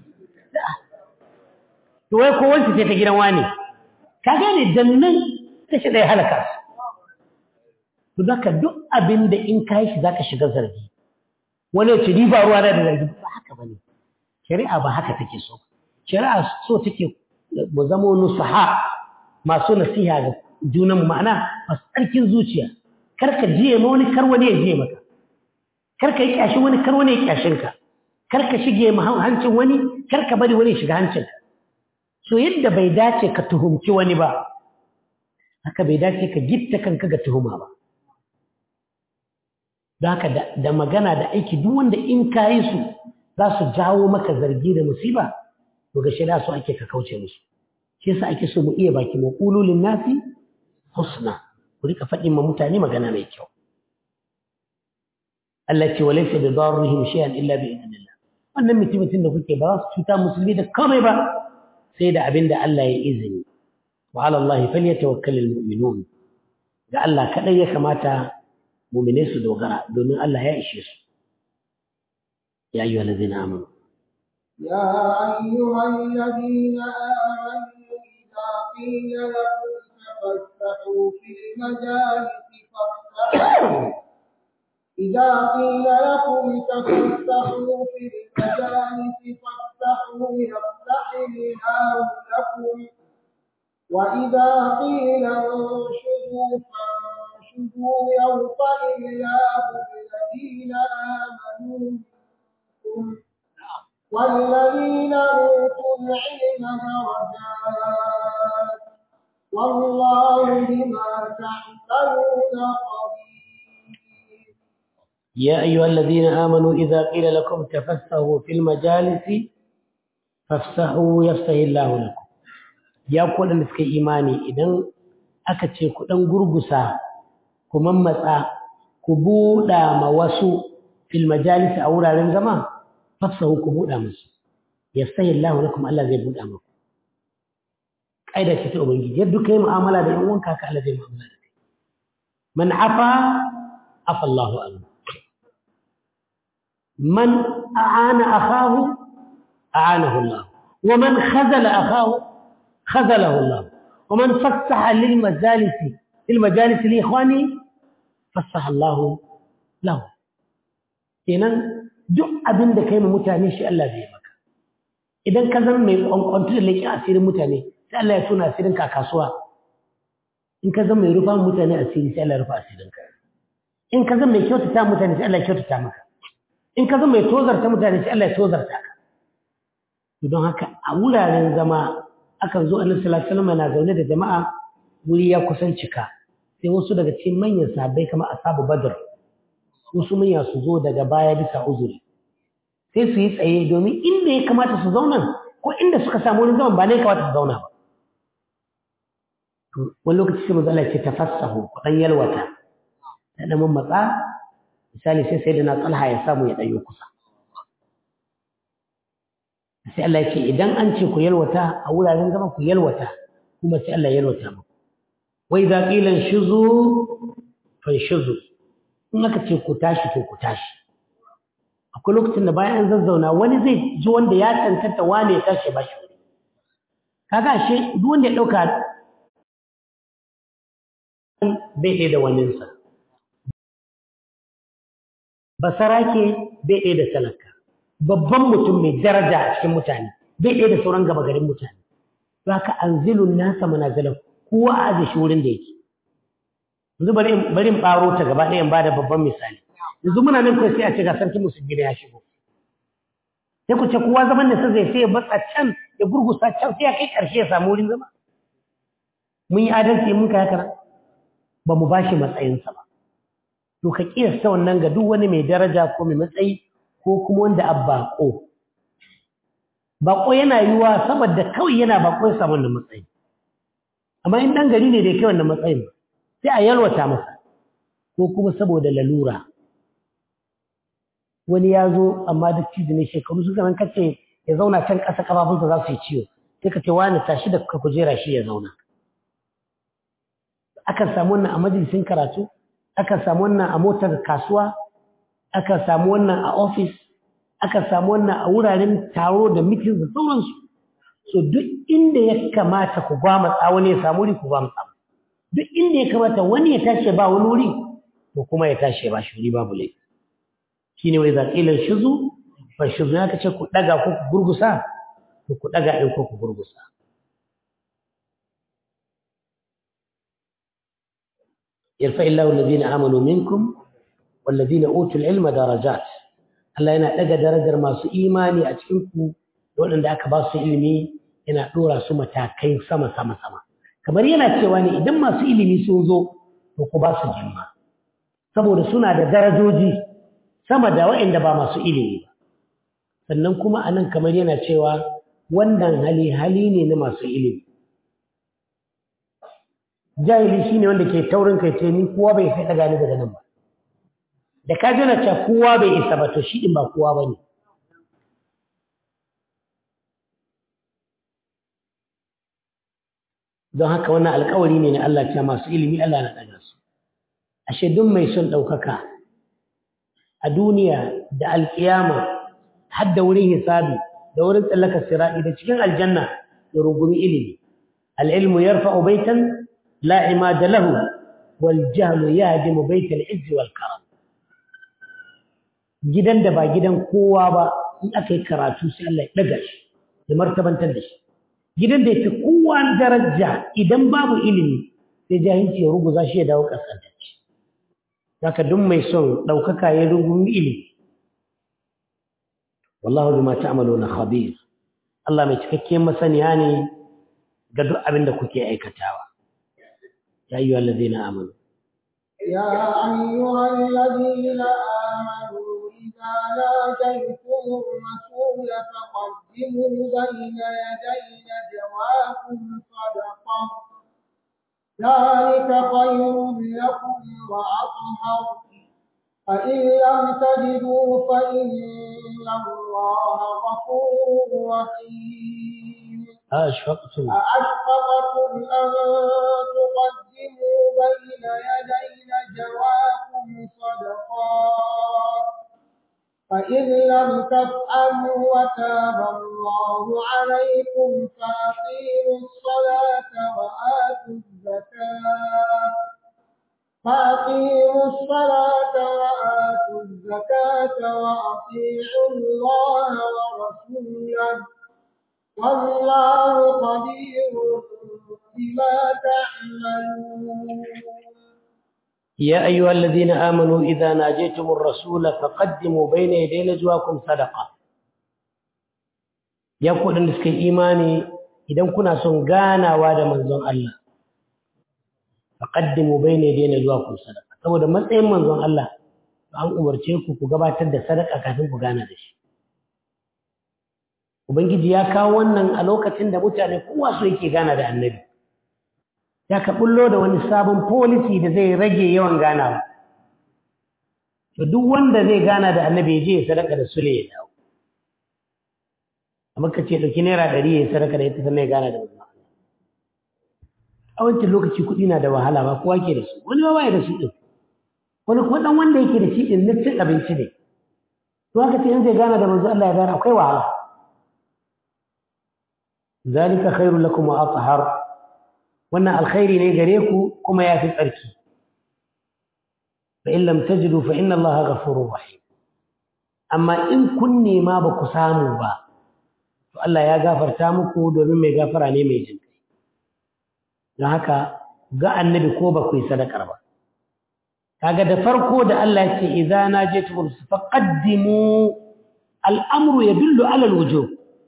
to wai ko wancan ce ta gidan wani ka gane dannan ta shi ɗaya halaka su to zaka duk abin da in ka yi shi zaka shiga zargi wani ce ni ba ruwa da zargi ba haka bane shari'a ba haka take so shari'a so take mu zama nusaha masu nasiha ga junan ma'ana masu tsarkin zuciya karka jiye ma wani kar wani ya jiye maka karka yi kyashi wani kar wani ya kyashin ka karka shige ma hancin wani karka bari wani shiga hancin ka so yadda bai dace ka tuhumci wani ba haka bai dace ka gitta kanka ga tuhuma ba don haka da magana da aiki duk wanda in ka yi su za su jawo maka zargi da musiba to ga shida su ake ka kauce musu shi yasa ake so mu iya baki mu qululin nasi husna ku rika faɗin ma mutane magana mai kyau Allah ce wa laysa bi darrihim shay'an illa bi idnillah wannan mutumin da kuke ba za su cuta musulmi da komai ba sai da abin da Allah ya izini wa ala Allah falyatawakkalul mu'minun ga Allah kadai ya kamata mu'mine su dogara domin Allah ya ishe su ya ayyuhal ladzina amanu يا أيها الذين آمنوا إذا قيل لكم تفسحوا في المجالس فافسحوا إذا قيل لكم تفسحوا في المجالس فافسحوا يفسح الله لكم وإذا قيل انشدوا فانشدوا يرفع الله الذين آمنوا منكم والذين أوتوا العلم درجات والله بما تعملون خبير يا أيها الذين آمنوا إذا قيل لكم تفسحوا في المجالس فافسحوا يفسح الله لكم يا كل اللي في إيماني إذن أكتشي كدن غرغسا كممتsa ku buɗa ma wasu fil majalis a wuraren zama fafsahu ku buɗa musu yafsahi Allah lakum Allah zai buɗa muku kaida ce ta ubangiji yadda kai mu'amala da yan uwanka ka Allah zai mu'amala da kai man afa afa Allahu anhu man a'ana akahu a'anahu Allah wa man khazala akahu khazalahu Allah wa man fassaha lil majalis lil majalis li ikhwani fassaha Allah lahu kenan duk abin da kai ma mutane shi Allah zai maka idan ka zama mai kwankwantu da leƙi asirin mutane sai Allah ya tuna asirin ka kasuwa in ka zama mai rufa mutane asiri sai Allah ya rufa asirin ka in ka zama mai kyautata mutane sai Allah ya kyautata maka in ka zama mai tozarta mutane sai Allah ya tozarta ka don haka a wuraren zama akan zo annabi sallallahu alaihi wasallam na zaune da jama'a wuri ya kusan cika sai wasu daga cikin manyan sahabbai kamar ashabu badr wasu manya su zo daga baya bisa uzuri sai su yi tsaye domin inda ya kamata su zauna ko inda suka samu wani zaman ba ne ya kamata su zauna ba wani lokaci sai mazala ce tafassahu ku dan yalwata da dan matsa misali sai sai da na tsalha ya samu ya ɗanyo kusa sai Allah ya ce idan an ce ku yalwata a wuraren zama ku yalwata kuma sai Allah ya yalwata muku wai za ƙilan shizu fan shizu in aka ce ku tashi to ku tashi akwai lokacin da bayan an zazzauna wani zai ji wanda ya tantanta wane ya tashi ba shi kaga ashe duk wanda ya ɗauka bai ɗaya da waninsa basarake bai ɗaya da talaka babban mutum mai daraja a cikin mutane bai ɗaya da sauran gaba garin mutane za ka anzilun nasa manazilan kowa a aje shi wurin da yake yanzu bari in ɓaro ta gaba ɗaya in ba da babban misali yanzu muna nan kawai sai a ce ga sarki musulmi ya shigo sai ku ce kowa zaman da sai sai ya batsa can ya gurgusa can sai ya kai ƙarshe ya samu wurin zama mun yi adalci mun kai haka ba mu bashi matsayinsa ba to ka kiyasta wannan ga duk wani mai daraja ko mai matsayi ko kuma wanda a bako bako yana yiwa saboda kawai yana bako ya samu wannan matsayi amma in dan gari ne da kai wannan matsayin sai a yalwata masa ko kuma saboda lalura wani ya zo amma da cizi ne shekaru suka nan kace ya zauna can ƙasa kafafunsa za su yi ciwo sai ka ce wani tashi da ka kujera shi ya zauna akan samu wannan a majalisin karatu akan samu wannan a motar kasuwa akan samu wannan a ofis akan samu wannan a wuraren taro da mitin da sauransu so duk inda ya kamata ku gwamutsa wani ya samu wuri ku gwamutsa duk inda ya kamata wani ya tashi ba wani wuri to kuma ya tashi ba shi wuri babu laifi shine wai za ƙilar shizu fa shizu ya kace ku daga ko ku gurgusa to ku daga ɗin ko ku gurgusa يرفع الله الذين آمنوا منكم والذين أوتوا العلم درجات Allah yana ɗaga darajar masu imani a cikinku waɗanda aka ba su ilimi yana ɗora su matakai sama sama sama kamar yana cewa ne idan masu ilimi sun zo to ku ba su jimma saboda suna da darajoji sama da waɗanda ba masu ilimi ba sannan kuma a nan kamar yana cewa wannan hali hali ne na masu ilimi jahili shine wanda ke taurin kai ce ni kowa bai sai daga ni daga nan ba da ka jana cewa kowa bai isa ba to shi din ba kowa bane don haka wannan alƙawari ne na Allah cewa masu ilimi Allah na daga su ashe duk mai son ɗaukaka a duniya da alƙiyama har da wurin hisabi da wurin tsallaka sira'i da cikin aljanna ya rungumi ilimi al-ilmu yarfa'u baitan لا عماد له والجهل يهدم بيت العز والكرم gidan da ba gidan kowa ba in aka yi karatu sai Allah ya daga shi ya martabantar da shi gidan da ya fi kowa daraja idan babu ilimi sai jahilci ya ruguza shi ya dawo kaskantacce haka duk mai son ɗaukaka ya rungumi ilimi wallahu bima ta'maluna khabir Allah mai cikakken masaniya ne ga duk abin da kuke aikatawa ya ayyuhal ladina amanu يا أيها الذين آمنوا إذا ناجيتم الرسول فقدموا بين يدي نجواكم صدقة ذلك خير لكم وأطهر فإن لم تجدوا فإن الله غفور رحيم أشفقتم أأشفقتم أن تقدموا بين يدي نجواكم صدقات فإن لم تفعلوا وتاب الله عليكم فأقيموا الصلاة وآتوا الزكاة فأقيموا الصلاة وآتوا الزكاة وأطيعوا الله ورسوله والله خبير بما تعملون يا أيها الذين آمنوا إذا ناجيتم الرسول فقدموا بين يدي نجواكم صدقة يا ku da suka imani idan kuna son ganawa da manzon Allah faqaddimu bayna yaday najwakum sadaqa saboda matsayin manzon Allah an umarce ku ku gabatar da sadaka kafin ku gana da shi ubangiji ya kawo wannan a lokacin da mutane kowa so yake gana da annabi ya ka bullo da wani sabon policy da zai rage yawan ganawa to duk wanda zai gana da annabi je ya sadaka da sule ya dawo amma ka ce ɗauki naira ɗari ya sadaka da ita sannan ya gana da manzon a wancan lokaci kuɗi na da wahala ba kowa ke da su wani ba ya da su ɗin wani kuma ɗan wanda yake da shi ɗin na cin abinci ne to haka ce in zai gana da manzo Allah ya gana akwai wahala zalika khairul lakum wa athhar wannan alkhairi ne gare ku kuma yafi tsarki fa in lam tajidu fa inna allaha ghafurur rahim amma in kun nema ba ku samu ba to Allah ya gafarta muku domin mai gafara ne mai jin kai don haka ga annabi ko ba ku yi sadakar ba kaga da farko da Allah ya ce idza najaytum faqaddimu al-amru yadullu ala al-wujub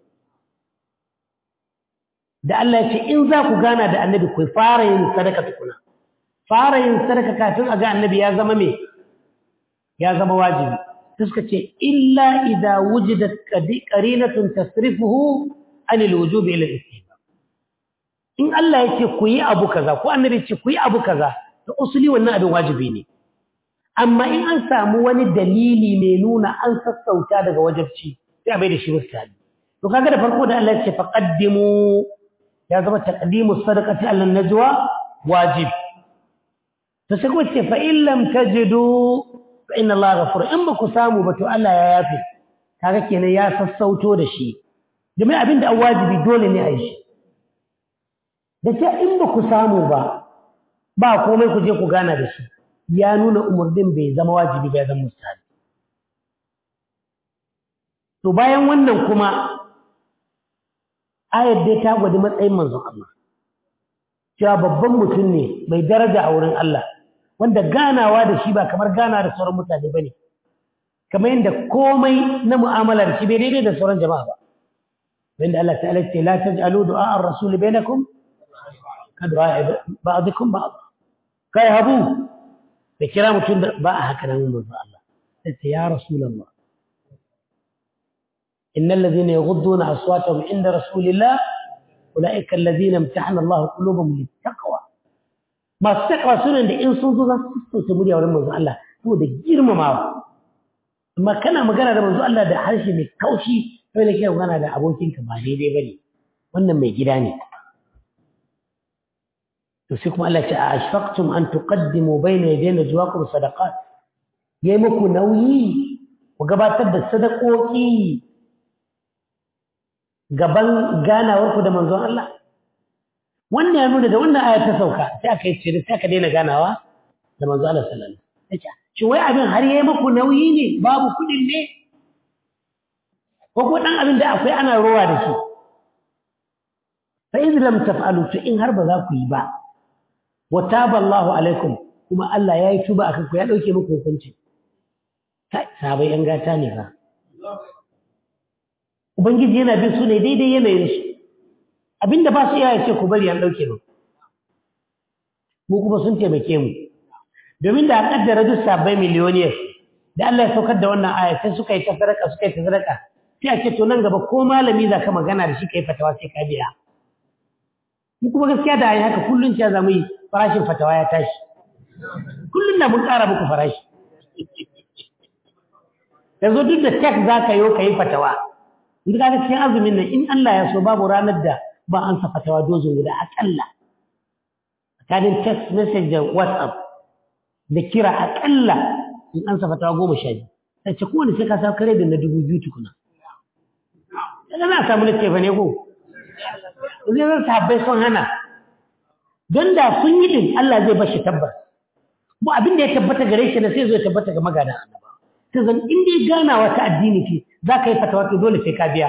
da Allah ya ce in za ku gana da annabi ku fara yin sadaka tukuna fara yin sadaka kafin a ga annabi ya zama me ya zama wajibi suka ce illa idza wujidat qarinatun tasrifuhu an alwujub ila al-istihbab in Allah ya ce ku yi abu kaza ko annabi ya ce ku yi abu kaza to usuli wannan abin wajibi ne amma in an samu wani dalili mai nuna an sassauta daga wajibci sai a bai da shi mustahabi to kaga da farko da Allah ya ce faqaddimu ya zama taqdimu sadaqati ala najwa wajib to sai kuma ce fa in lam tajidu fa inna Allah ghafur in ba ku samu ba to Allah ya yafi kaga kenan ya sassauto da shi domin abin da wajibi dole ne a yi shi da ce in ba ku samu ba ba komai ku je ku gana da shi ya nuna umarnin bai zama wajibi bai zama mustahabi to bayan wannan kuma ayar dai ta gwada matsayin manzon Allah cewa babban mutum ne mai daraja a wurin Allah wanda ganawa da shi ba kamar gana da sauran mutane bane kamar yadda komai na mu'amalar shi bai daidai da sauran jama'a ba wanda Allah ta'ala ce la taj'alu du'a ar-rasul bainakum ka du'a ba'dikum ba'd kai habu da kira mutum ba a haka nan manzon Allah sai ya rasulullah إن الذين يغضون أصواتهم عند رسول الله أولئك الذين امتحن الله قلوبهم للتقوى ما التقوى سنة إن صنصوا ذا تمولي أولا منذ الله هو ده جرم معه ما كان مغانا ده منذ الله ده حرشي من كوشي فإلا كي مغانا ده أبوكين كبالي دي بني وانا ما يجراني يوسيكم الله أشفقتم أن تقدموا بين يدي نجواكم صدقات يمكو نوي وقباتت الصدقوكي gaban ganawarku da manzon Allah wannan ya nuna da wannan aya ta sauka sai aka yi cire sai aka daina ganawa da manzon Allah sallallahu alaihi wasallam shi wai abin har yayi muku nauyi ne babu kudin ne ko ko dan abin da akwai ana rowa da shi fa in lam taf'alu to in har ba za ku yi ba wa taba Allahu alaikum kuma Allah ya yi tuba akan ku ya dauke muku hukunci kai sabai yan gata ne fa ubangiji yana bin su ne daidai yanayin su abinda ba su iya ce ku bari an dauke mu mu kuma sun taimake mu domin da a kaddara duk sabbai miliyoniyar da Allah ya saukar da wannan aya sai suka yi ta sadaka suka yi ta sadaka sai a ce to nan gaba ko malami za ka magana da shi ka yi fatawa sai ka biya mu kuma gaskiya da ayi haka kullun cewa za mu yi farashin fatawa ya tashi kullun da mun ƙara muku farashi yanzu duk da tek za ka yi ka yi fatawa duk ka cikin azumin nan in Allah ya so babu ranar da ba an sa fatawa dozin guda aƙalla tsakanin text message da whatsapp da kira aƙalla in an sa fatawa goma sha biyu sai ce kowane sai ka sa kare da na dubu biyu tukuna daga za a samu littafa ne ko zai zan sahabbai sun hana don da sun yi din Allah zai bashi tabbas mu abin da ya tabbata gare shi na sai zo ya tabbata ga magana annaba ta zan in dai ganawa ta addini ce za ka yi fatawa to dole sai ka biya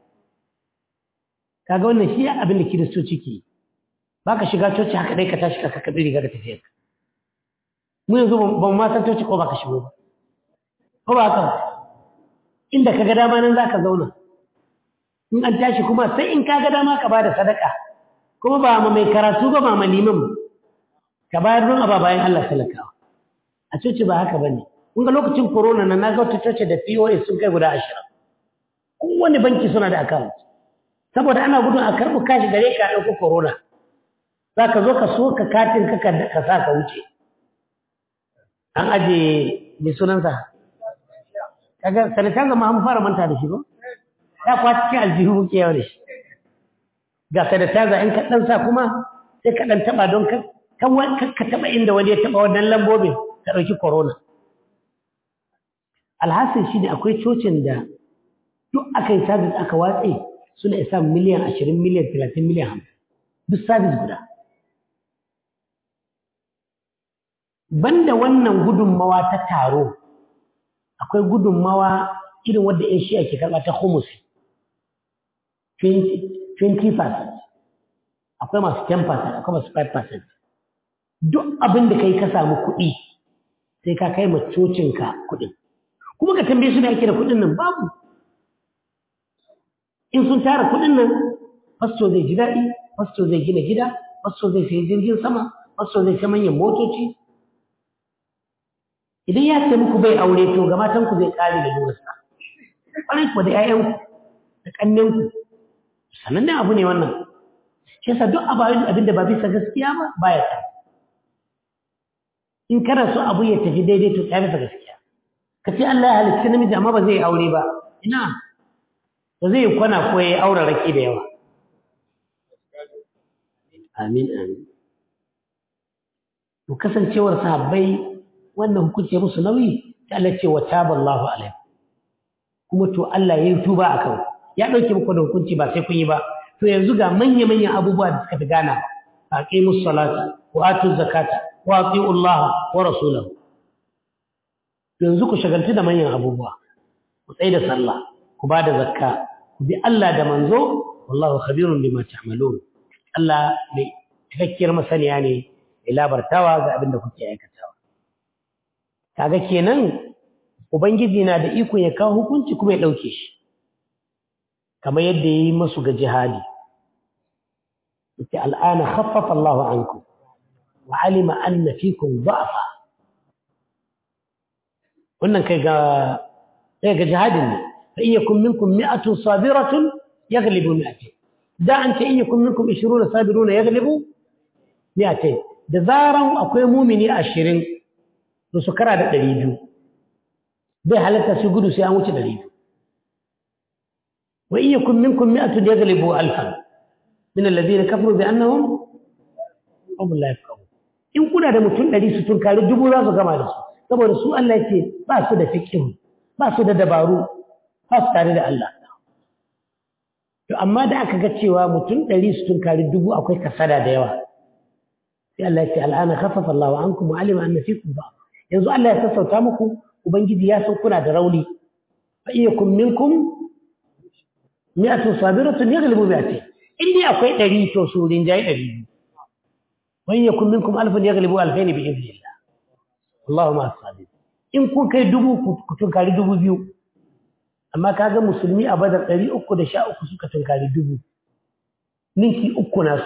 kaga wannan shi abin da kiristoci ke ba ka shiga coci haka dai ka tashi ka kaka riga da tafiyar mu yanzu ba mu ma san coci ko ba ka shigo ba ko ba haka inda ka ga dama nan za ka zauna in an tashi kuma sai in ka ga dama ka ba da sadaka kuma ba ma mai karatu ba ba ma liman ka bayar don aba bayan Allah talakawa a coci ba haka bane kun ga lokacin corona na naga wata coci da POS sun kai guda ashirin kowane banki suna da account saboda ana gudun a karɓi kashi gare ka a ɗauko corona za ka zo ka so ka katin ka ka sa ka wuce an aje mai sunansa kaga sanitizer ma an fara manta da shi ba ya kwa cikin aljihu muke yawa da shi ga sanitizer in ka ɗan sa kuma sai ka ɗan taɓa don ka ka taɓa inda wani ya taɓa wannan lambobin ka ɗauki corona alhassan shi ne akwai cocin da duk aka yi sabis aka watse suna isa miliyan ashirin miliyan talatin miliyan hamsin duk sabis guda banda wannan gudunmawa ta taro akwai gudunmawa irin wadda yan shi ake karɓa ta humusi 20% akwai masu 10% akwai masu 5% duk abin da kai ka samu kuɗi sai ka kai cocinka kuɗin kuma ka tambaye su da ake da kuɗin nan babu in sun tara kuɗin nan fasto zai ji daɗi fasto zai gina gida fasto zai sayi jirgin sama fasto zai sai manyan motoci idan ya ce muku bai aure to ga matanku zai ƙare da lurarsa ƙwarai kuwa da 'ya'yanku da ƙannenku sanannen abu ne wannan shi yasa duk abin da ba bisa gaskiya ba baya ta in kana so abu ya tafi daidai to ta bisa gaskiya ka ce Allah ya halitta namiji amma ba zai aure ba ina ba zai kwana ko ya aure rake da yawa amin amin to kasancewar sahabbai wannan hukunci musu nauyi ta Allah ce wa taballahu alaihi kuma to Allah ya yi tuba akan ya dauke muku da hukunci ba sai kun yi ba to yanzu ga manya manyan abubuwa da suka fi gana aqimus salata wa atuz zakata wa ati'u Allah wa rasulahu yanzu ku shagaltu da manyan abubuwa ku tsaye da sallah ku ba da zakka ku bi Allah da manzo wallahu khabirun bima ta'malun Allah mai cikakkiyar masaniya ne ya labartawa ga abin da kuke aikatawa kaga kenan ubangiji na da iko ya kawo hukunci kuma ya dauke shi kamar yadda yayi masu ga jihadi yace al'ana khaffafa Allah ankum wa alima anna fikum da'fa wannan kai ga kai ga jihadin ne fa in yakum minkum mi'atun sabiratun yaghlibu mi'atayn da an ce in yakum minkum 20 sabiruna yaghlibu mi'atayn da zaran akwai mumini 20 to su kara da 200 bai halatta su gudu sai an wuce 200 wa in yakum minkum mi'atun yaghlibu alfan min alladhina kafaru bi annahum hum la yafqahun in kuna da mutum 100 su tunkari dubu za su gama da su saboda su Allah ce ba su da fikin ba su da dabaru ba su tare da Allah to amma da aka ga cewa mutum ɗari su tunkari dubu akwai kasada da yawa sai Allah ya ce al'ana khaffafa Allahu ankum wa alima anna fikum ba yanzu Allah ya sassauta muku ubangiji ya san kuna da rauni fa iyakum minkum mi'atu sabiratun yaghlibu mi'atayn in dai akwai ɗari to su rinjaye ɗari biyu wa iyakum minkum alfun yaghlibu alfayn bi idhnillah Allahu ma sabit in kun kai dubu ku tunkari dubu biyu amma kaga musulmi a badar ɗari uku da sha uku suka tunkari dubu ninki uku nasu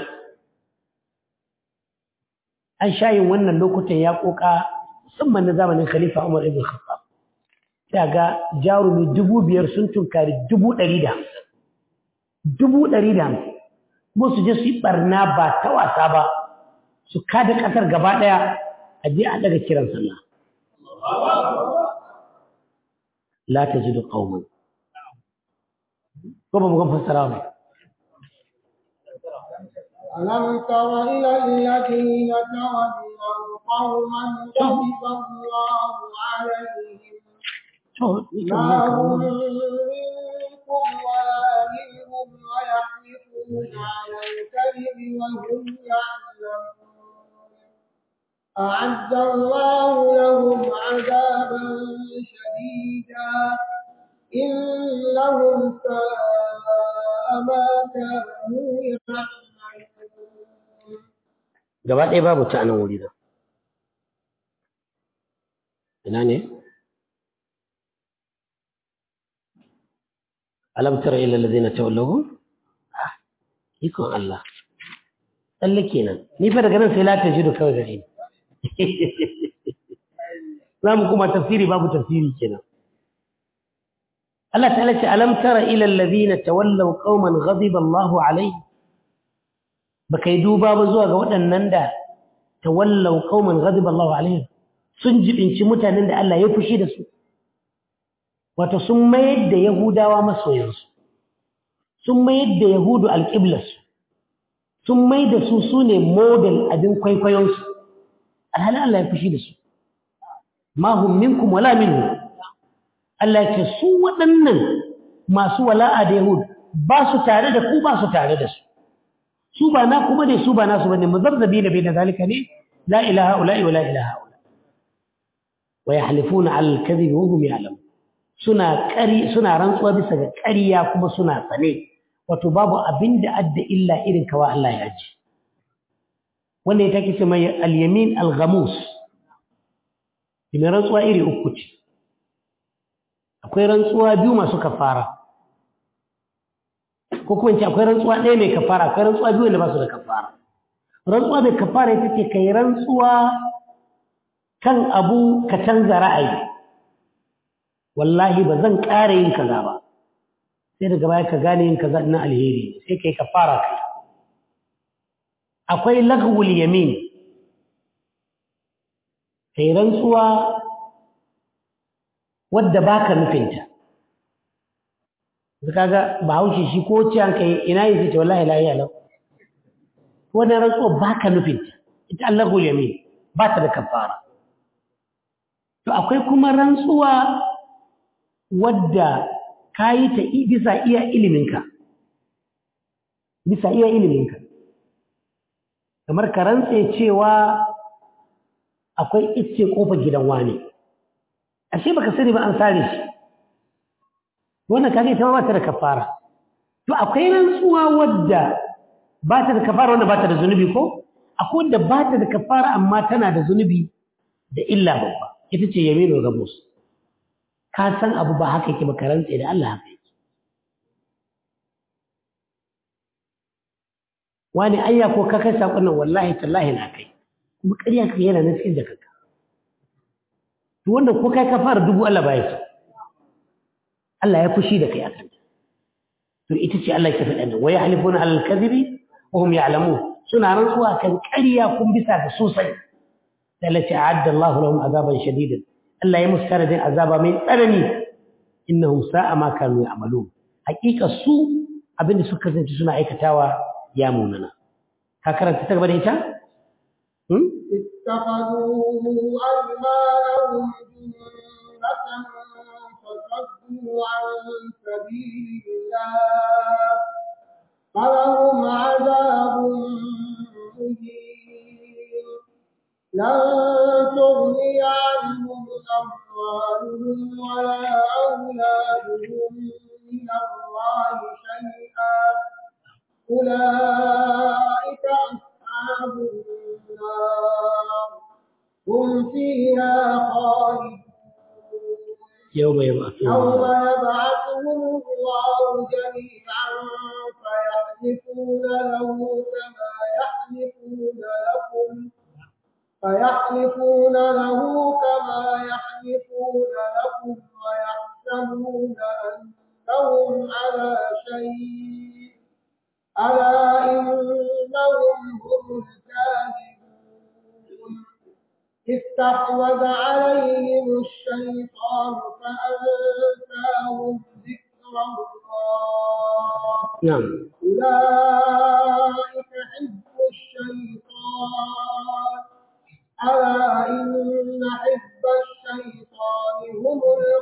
an sha yin wannan lokutan ya koka musamman na zamanin khalifa umar ibn khattab sai ga jarumi dubu biyar sun tunkari dubu ɗari da dubu ɗari da kuma su je su yi ɓarna ba ta wasa ba su kada ƙasar gaba ɗaya a je a ɗaga kiran sallah la ta ji da ƙaumin ko ba mu gan fassara ba ألم تر إلى الذين تولوا قوما غضب الله عليهم ما هم منكم ولا منهم ويحلفون على الكذب وهم يعلمون أعد الله لهم عذابا شديدا إنهم ساء ما كانوا يعملون gaba ɗaya babu ta nan wuri da ina ne alam tara ila allazina tawallaw ikon Allah tsalle kenan ni fa daga nan sai la tajidu kawai gare ni za mu kuma tafsiri babu tafsiri kenan Allah ta'ala ce alam tara ila allazina tawallaw qauman ghadiba Allahu alaihim baka yi duba ba zuwa ga waɗannan da tawallau qauman ghadiba Allahu alaihim sun jibinci mutanen da Allah ya fushi da su wato sun mayar da Yahudawa masoyansu sun mayar da Yahudu alƙiblarsu sun mai da su su ne model abin kwaikwayonsu alhali Allah ya fushi da su ma hum minkum wala minhum Allah ya ce su waɗannan masu wala'a da Yahud ba su tare da ku ba su tare da su su ba na kuma ne su ba nasu bane muzabzabi na baina zalika ne la ilaha illa wa la ilaha illa wa yahlifuna ala al-kadhib wa hum ya'lamun suna ƙari suna rantsuwa bisa ga ƙarya kuma suna tsane wato babu abinda adda illa irin kawa Allah ya ji wanda ya take ce mai al-yamin al-ghamus mai rantsuwa iri uku ce akwai rantsuwa biyu masu kafara ko kuma ce akwai rantsuwa ɗaya mai kafara akwai rantsuwa biyu wanda ba su da kafara rantsuwa mai kafara ita ce kai rantsuwa kan abu ka canza ra'ayi wallahi ba zan ƙara yin kaza ba sai daga baya ka gane yin kaza na alheri sai kai kafara kai akwai lagwul yamin kai rantsuwa wadda baka nufinta kaga bahaushe shi ko ce an kai ina yin ce wallahi la ilaha wannan rantsuwa baka nufinta ita Allahu yamin ba ta da kafara to akwai kuma rantsuwa wadda kayi ta bisa iya iliminka bisa iya iliminka kamar ka rantse cewa akwai icce kofar gidan wani ashe baka sani ba an sare shi wannan kage ita ba ta da kafara to akwai rantsuwa wadda ba ta da kafara wanda ba ta da zunubi ko akwai wanda ba ta da kafara amma tana da zunubi da illa babba ita ce yaminu gabus ka san abu ba haka yake ba ka rantse da Allah haka yake wani ayya ko ka kai sakon nan wallahi tallahi na kai kuma ƙarya ka yana nan cikin jakarka to wanda ko kai ka fara dubu Allah ba ya so Allah ya fushi da kai a kanta. To ita ce Allah ya faɗa nan, wa yahlifuna alal kadhibi wa hum ya'lamun. Suna rantsuwa kan ƙarya kun bisa ga sosai. Da Allah ya a'adda Allahu lahum azaban shadidan. Allah ya musu taradin azaba mai tsanani. Innahum sa'a ma kanu ya'malun. Hakika su abinda suka kasance suna aikatawa ya munana. Ka karanta ta gaba da ita? Hmm? اتخذوا أيمانهم جنة فصدوا عن سبيل الله فلهم عذاب مهين لن تغني عنهم أموالهم ولا أولادهم من الله شيئا أولئك أصحاب النار هم فيها خالدون يوم يبعثون يوم يبعثهم الله جميعا فيحلفون له كما يحلفون لكم فيحلفون له كما يحلفون لكم ويحسبون أنهم على شيء ألا إنهم هم الكاذبون استحوذ عليهم الشيطان فأنساهم ذكر الله نعم أولئك حزب الشيطان ألا إن حزب الشيطان هم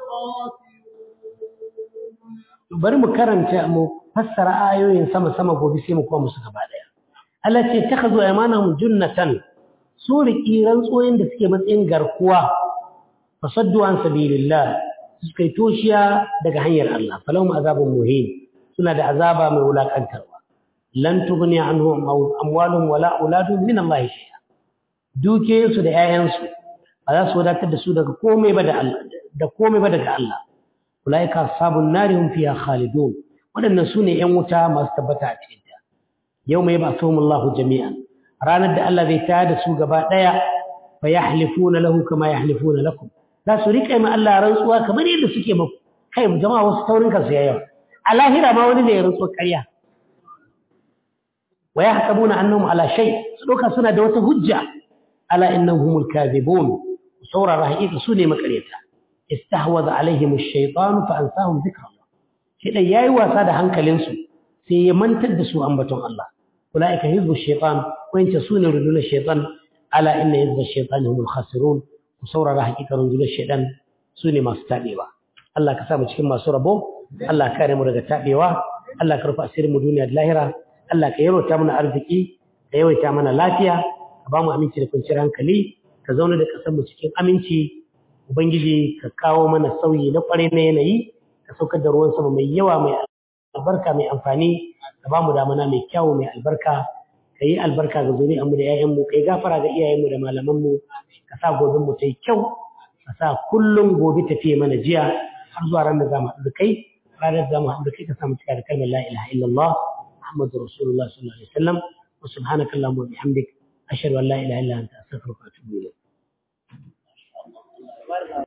الخاسرون bari mu karanta mu fassara ayoyin sama sama gobe sai mu kuma musu gaba daya Allah ce takhazu aymanahum junnatan su riki rantsoyin da suke matsayin garkuwa fasaddu an sabilillah suka yi toshiya daga hanyar Allah falahum azabun muhin suna da azaba mai wulakantarwa lan tughni anhum amwaluhum wala auladuhum min Allah shay'a dukiyoyinsu da 'ya'yansu ba za su wadatar da su daga komai ba da Allah da komai ba daga Allah ulaika ashabun nari hum fiha khalidun wadannan sune yan wuta masu tabbata a cikin ta yawma yab'athuhum Allahu jami'an ranar da Allah zai tayar da su gaba daya fa yahlifuna lahu kama yahlifuna lakum za su rika mai Allah rantsuwa kamar yadda suke muku kai jama'a wasu taurin kansu yayi a lahira ma wani ne ya rantsuwa ƙarya wa yahsabuna annahum ala shay su doka suna da wata hujja ala innahum humul kadhibun saurara haƙiƙa su ne makaryata استحوذ عليهم الشيطان فأنساهم ذكر الله شيء yayi wasa da hankalinsu sai ya mantar da su ambaton Allah ulaika hizbu shaytan wanda sune rudul shaytan ala inna hizbu shaytan humul khasirun ku saurara hakikan rudul shaytan sune masu tabewa Allah ka sa mu cikin masu rabo Allah ka kare mu daga tabewa Allah ka rufa asirin mu duniya da lahira Allah ka yawaita mana arziki ka yawaita mana lafiya ka ba mu aminci da kwanciyar hankali ka zauna da kasar mu cikin aminci Ubangiji ka kawo mana sauyi na kwarai na yanayi, ka saukar da ruwan sama mai yawa mai albarka mai amfani, ka ba mu damana mai kyawu mai albarka, ka yi albarka ga zuri'anmu da 'ya'yanmu, ka yi gafara ga iyayenmu da malamanmu, ka sa gobenmu ta yi kyau, ka sa kullum gobe tafiye mana jiya har zuwa ran da za mu haɗu da kai, ranar za mu haɗu da kai ka samu cika da kalmar la ilaha illallah Muhammadu Rasulullah sallallahu alaihi wasallam wa subhanakallahumma wa bihamdik ashhadu an la ilaha illa anta astaghfiruka wa atubu ilayk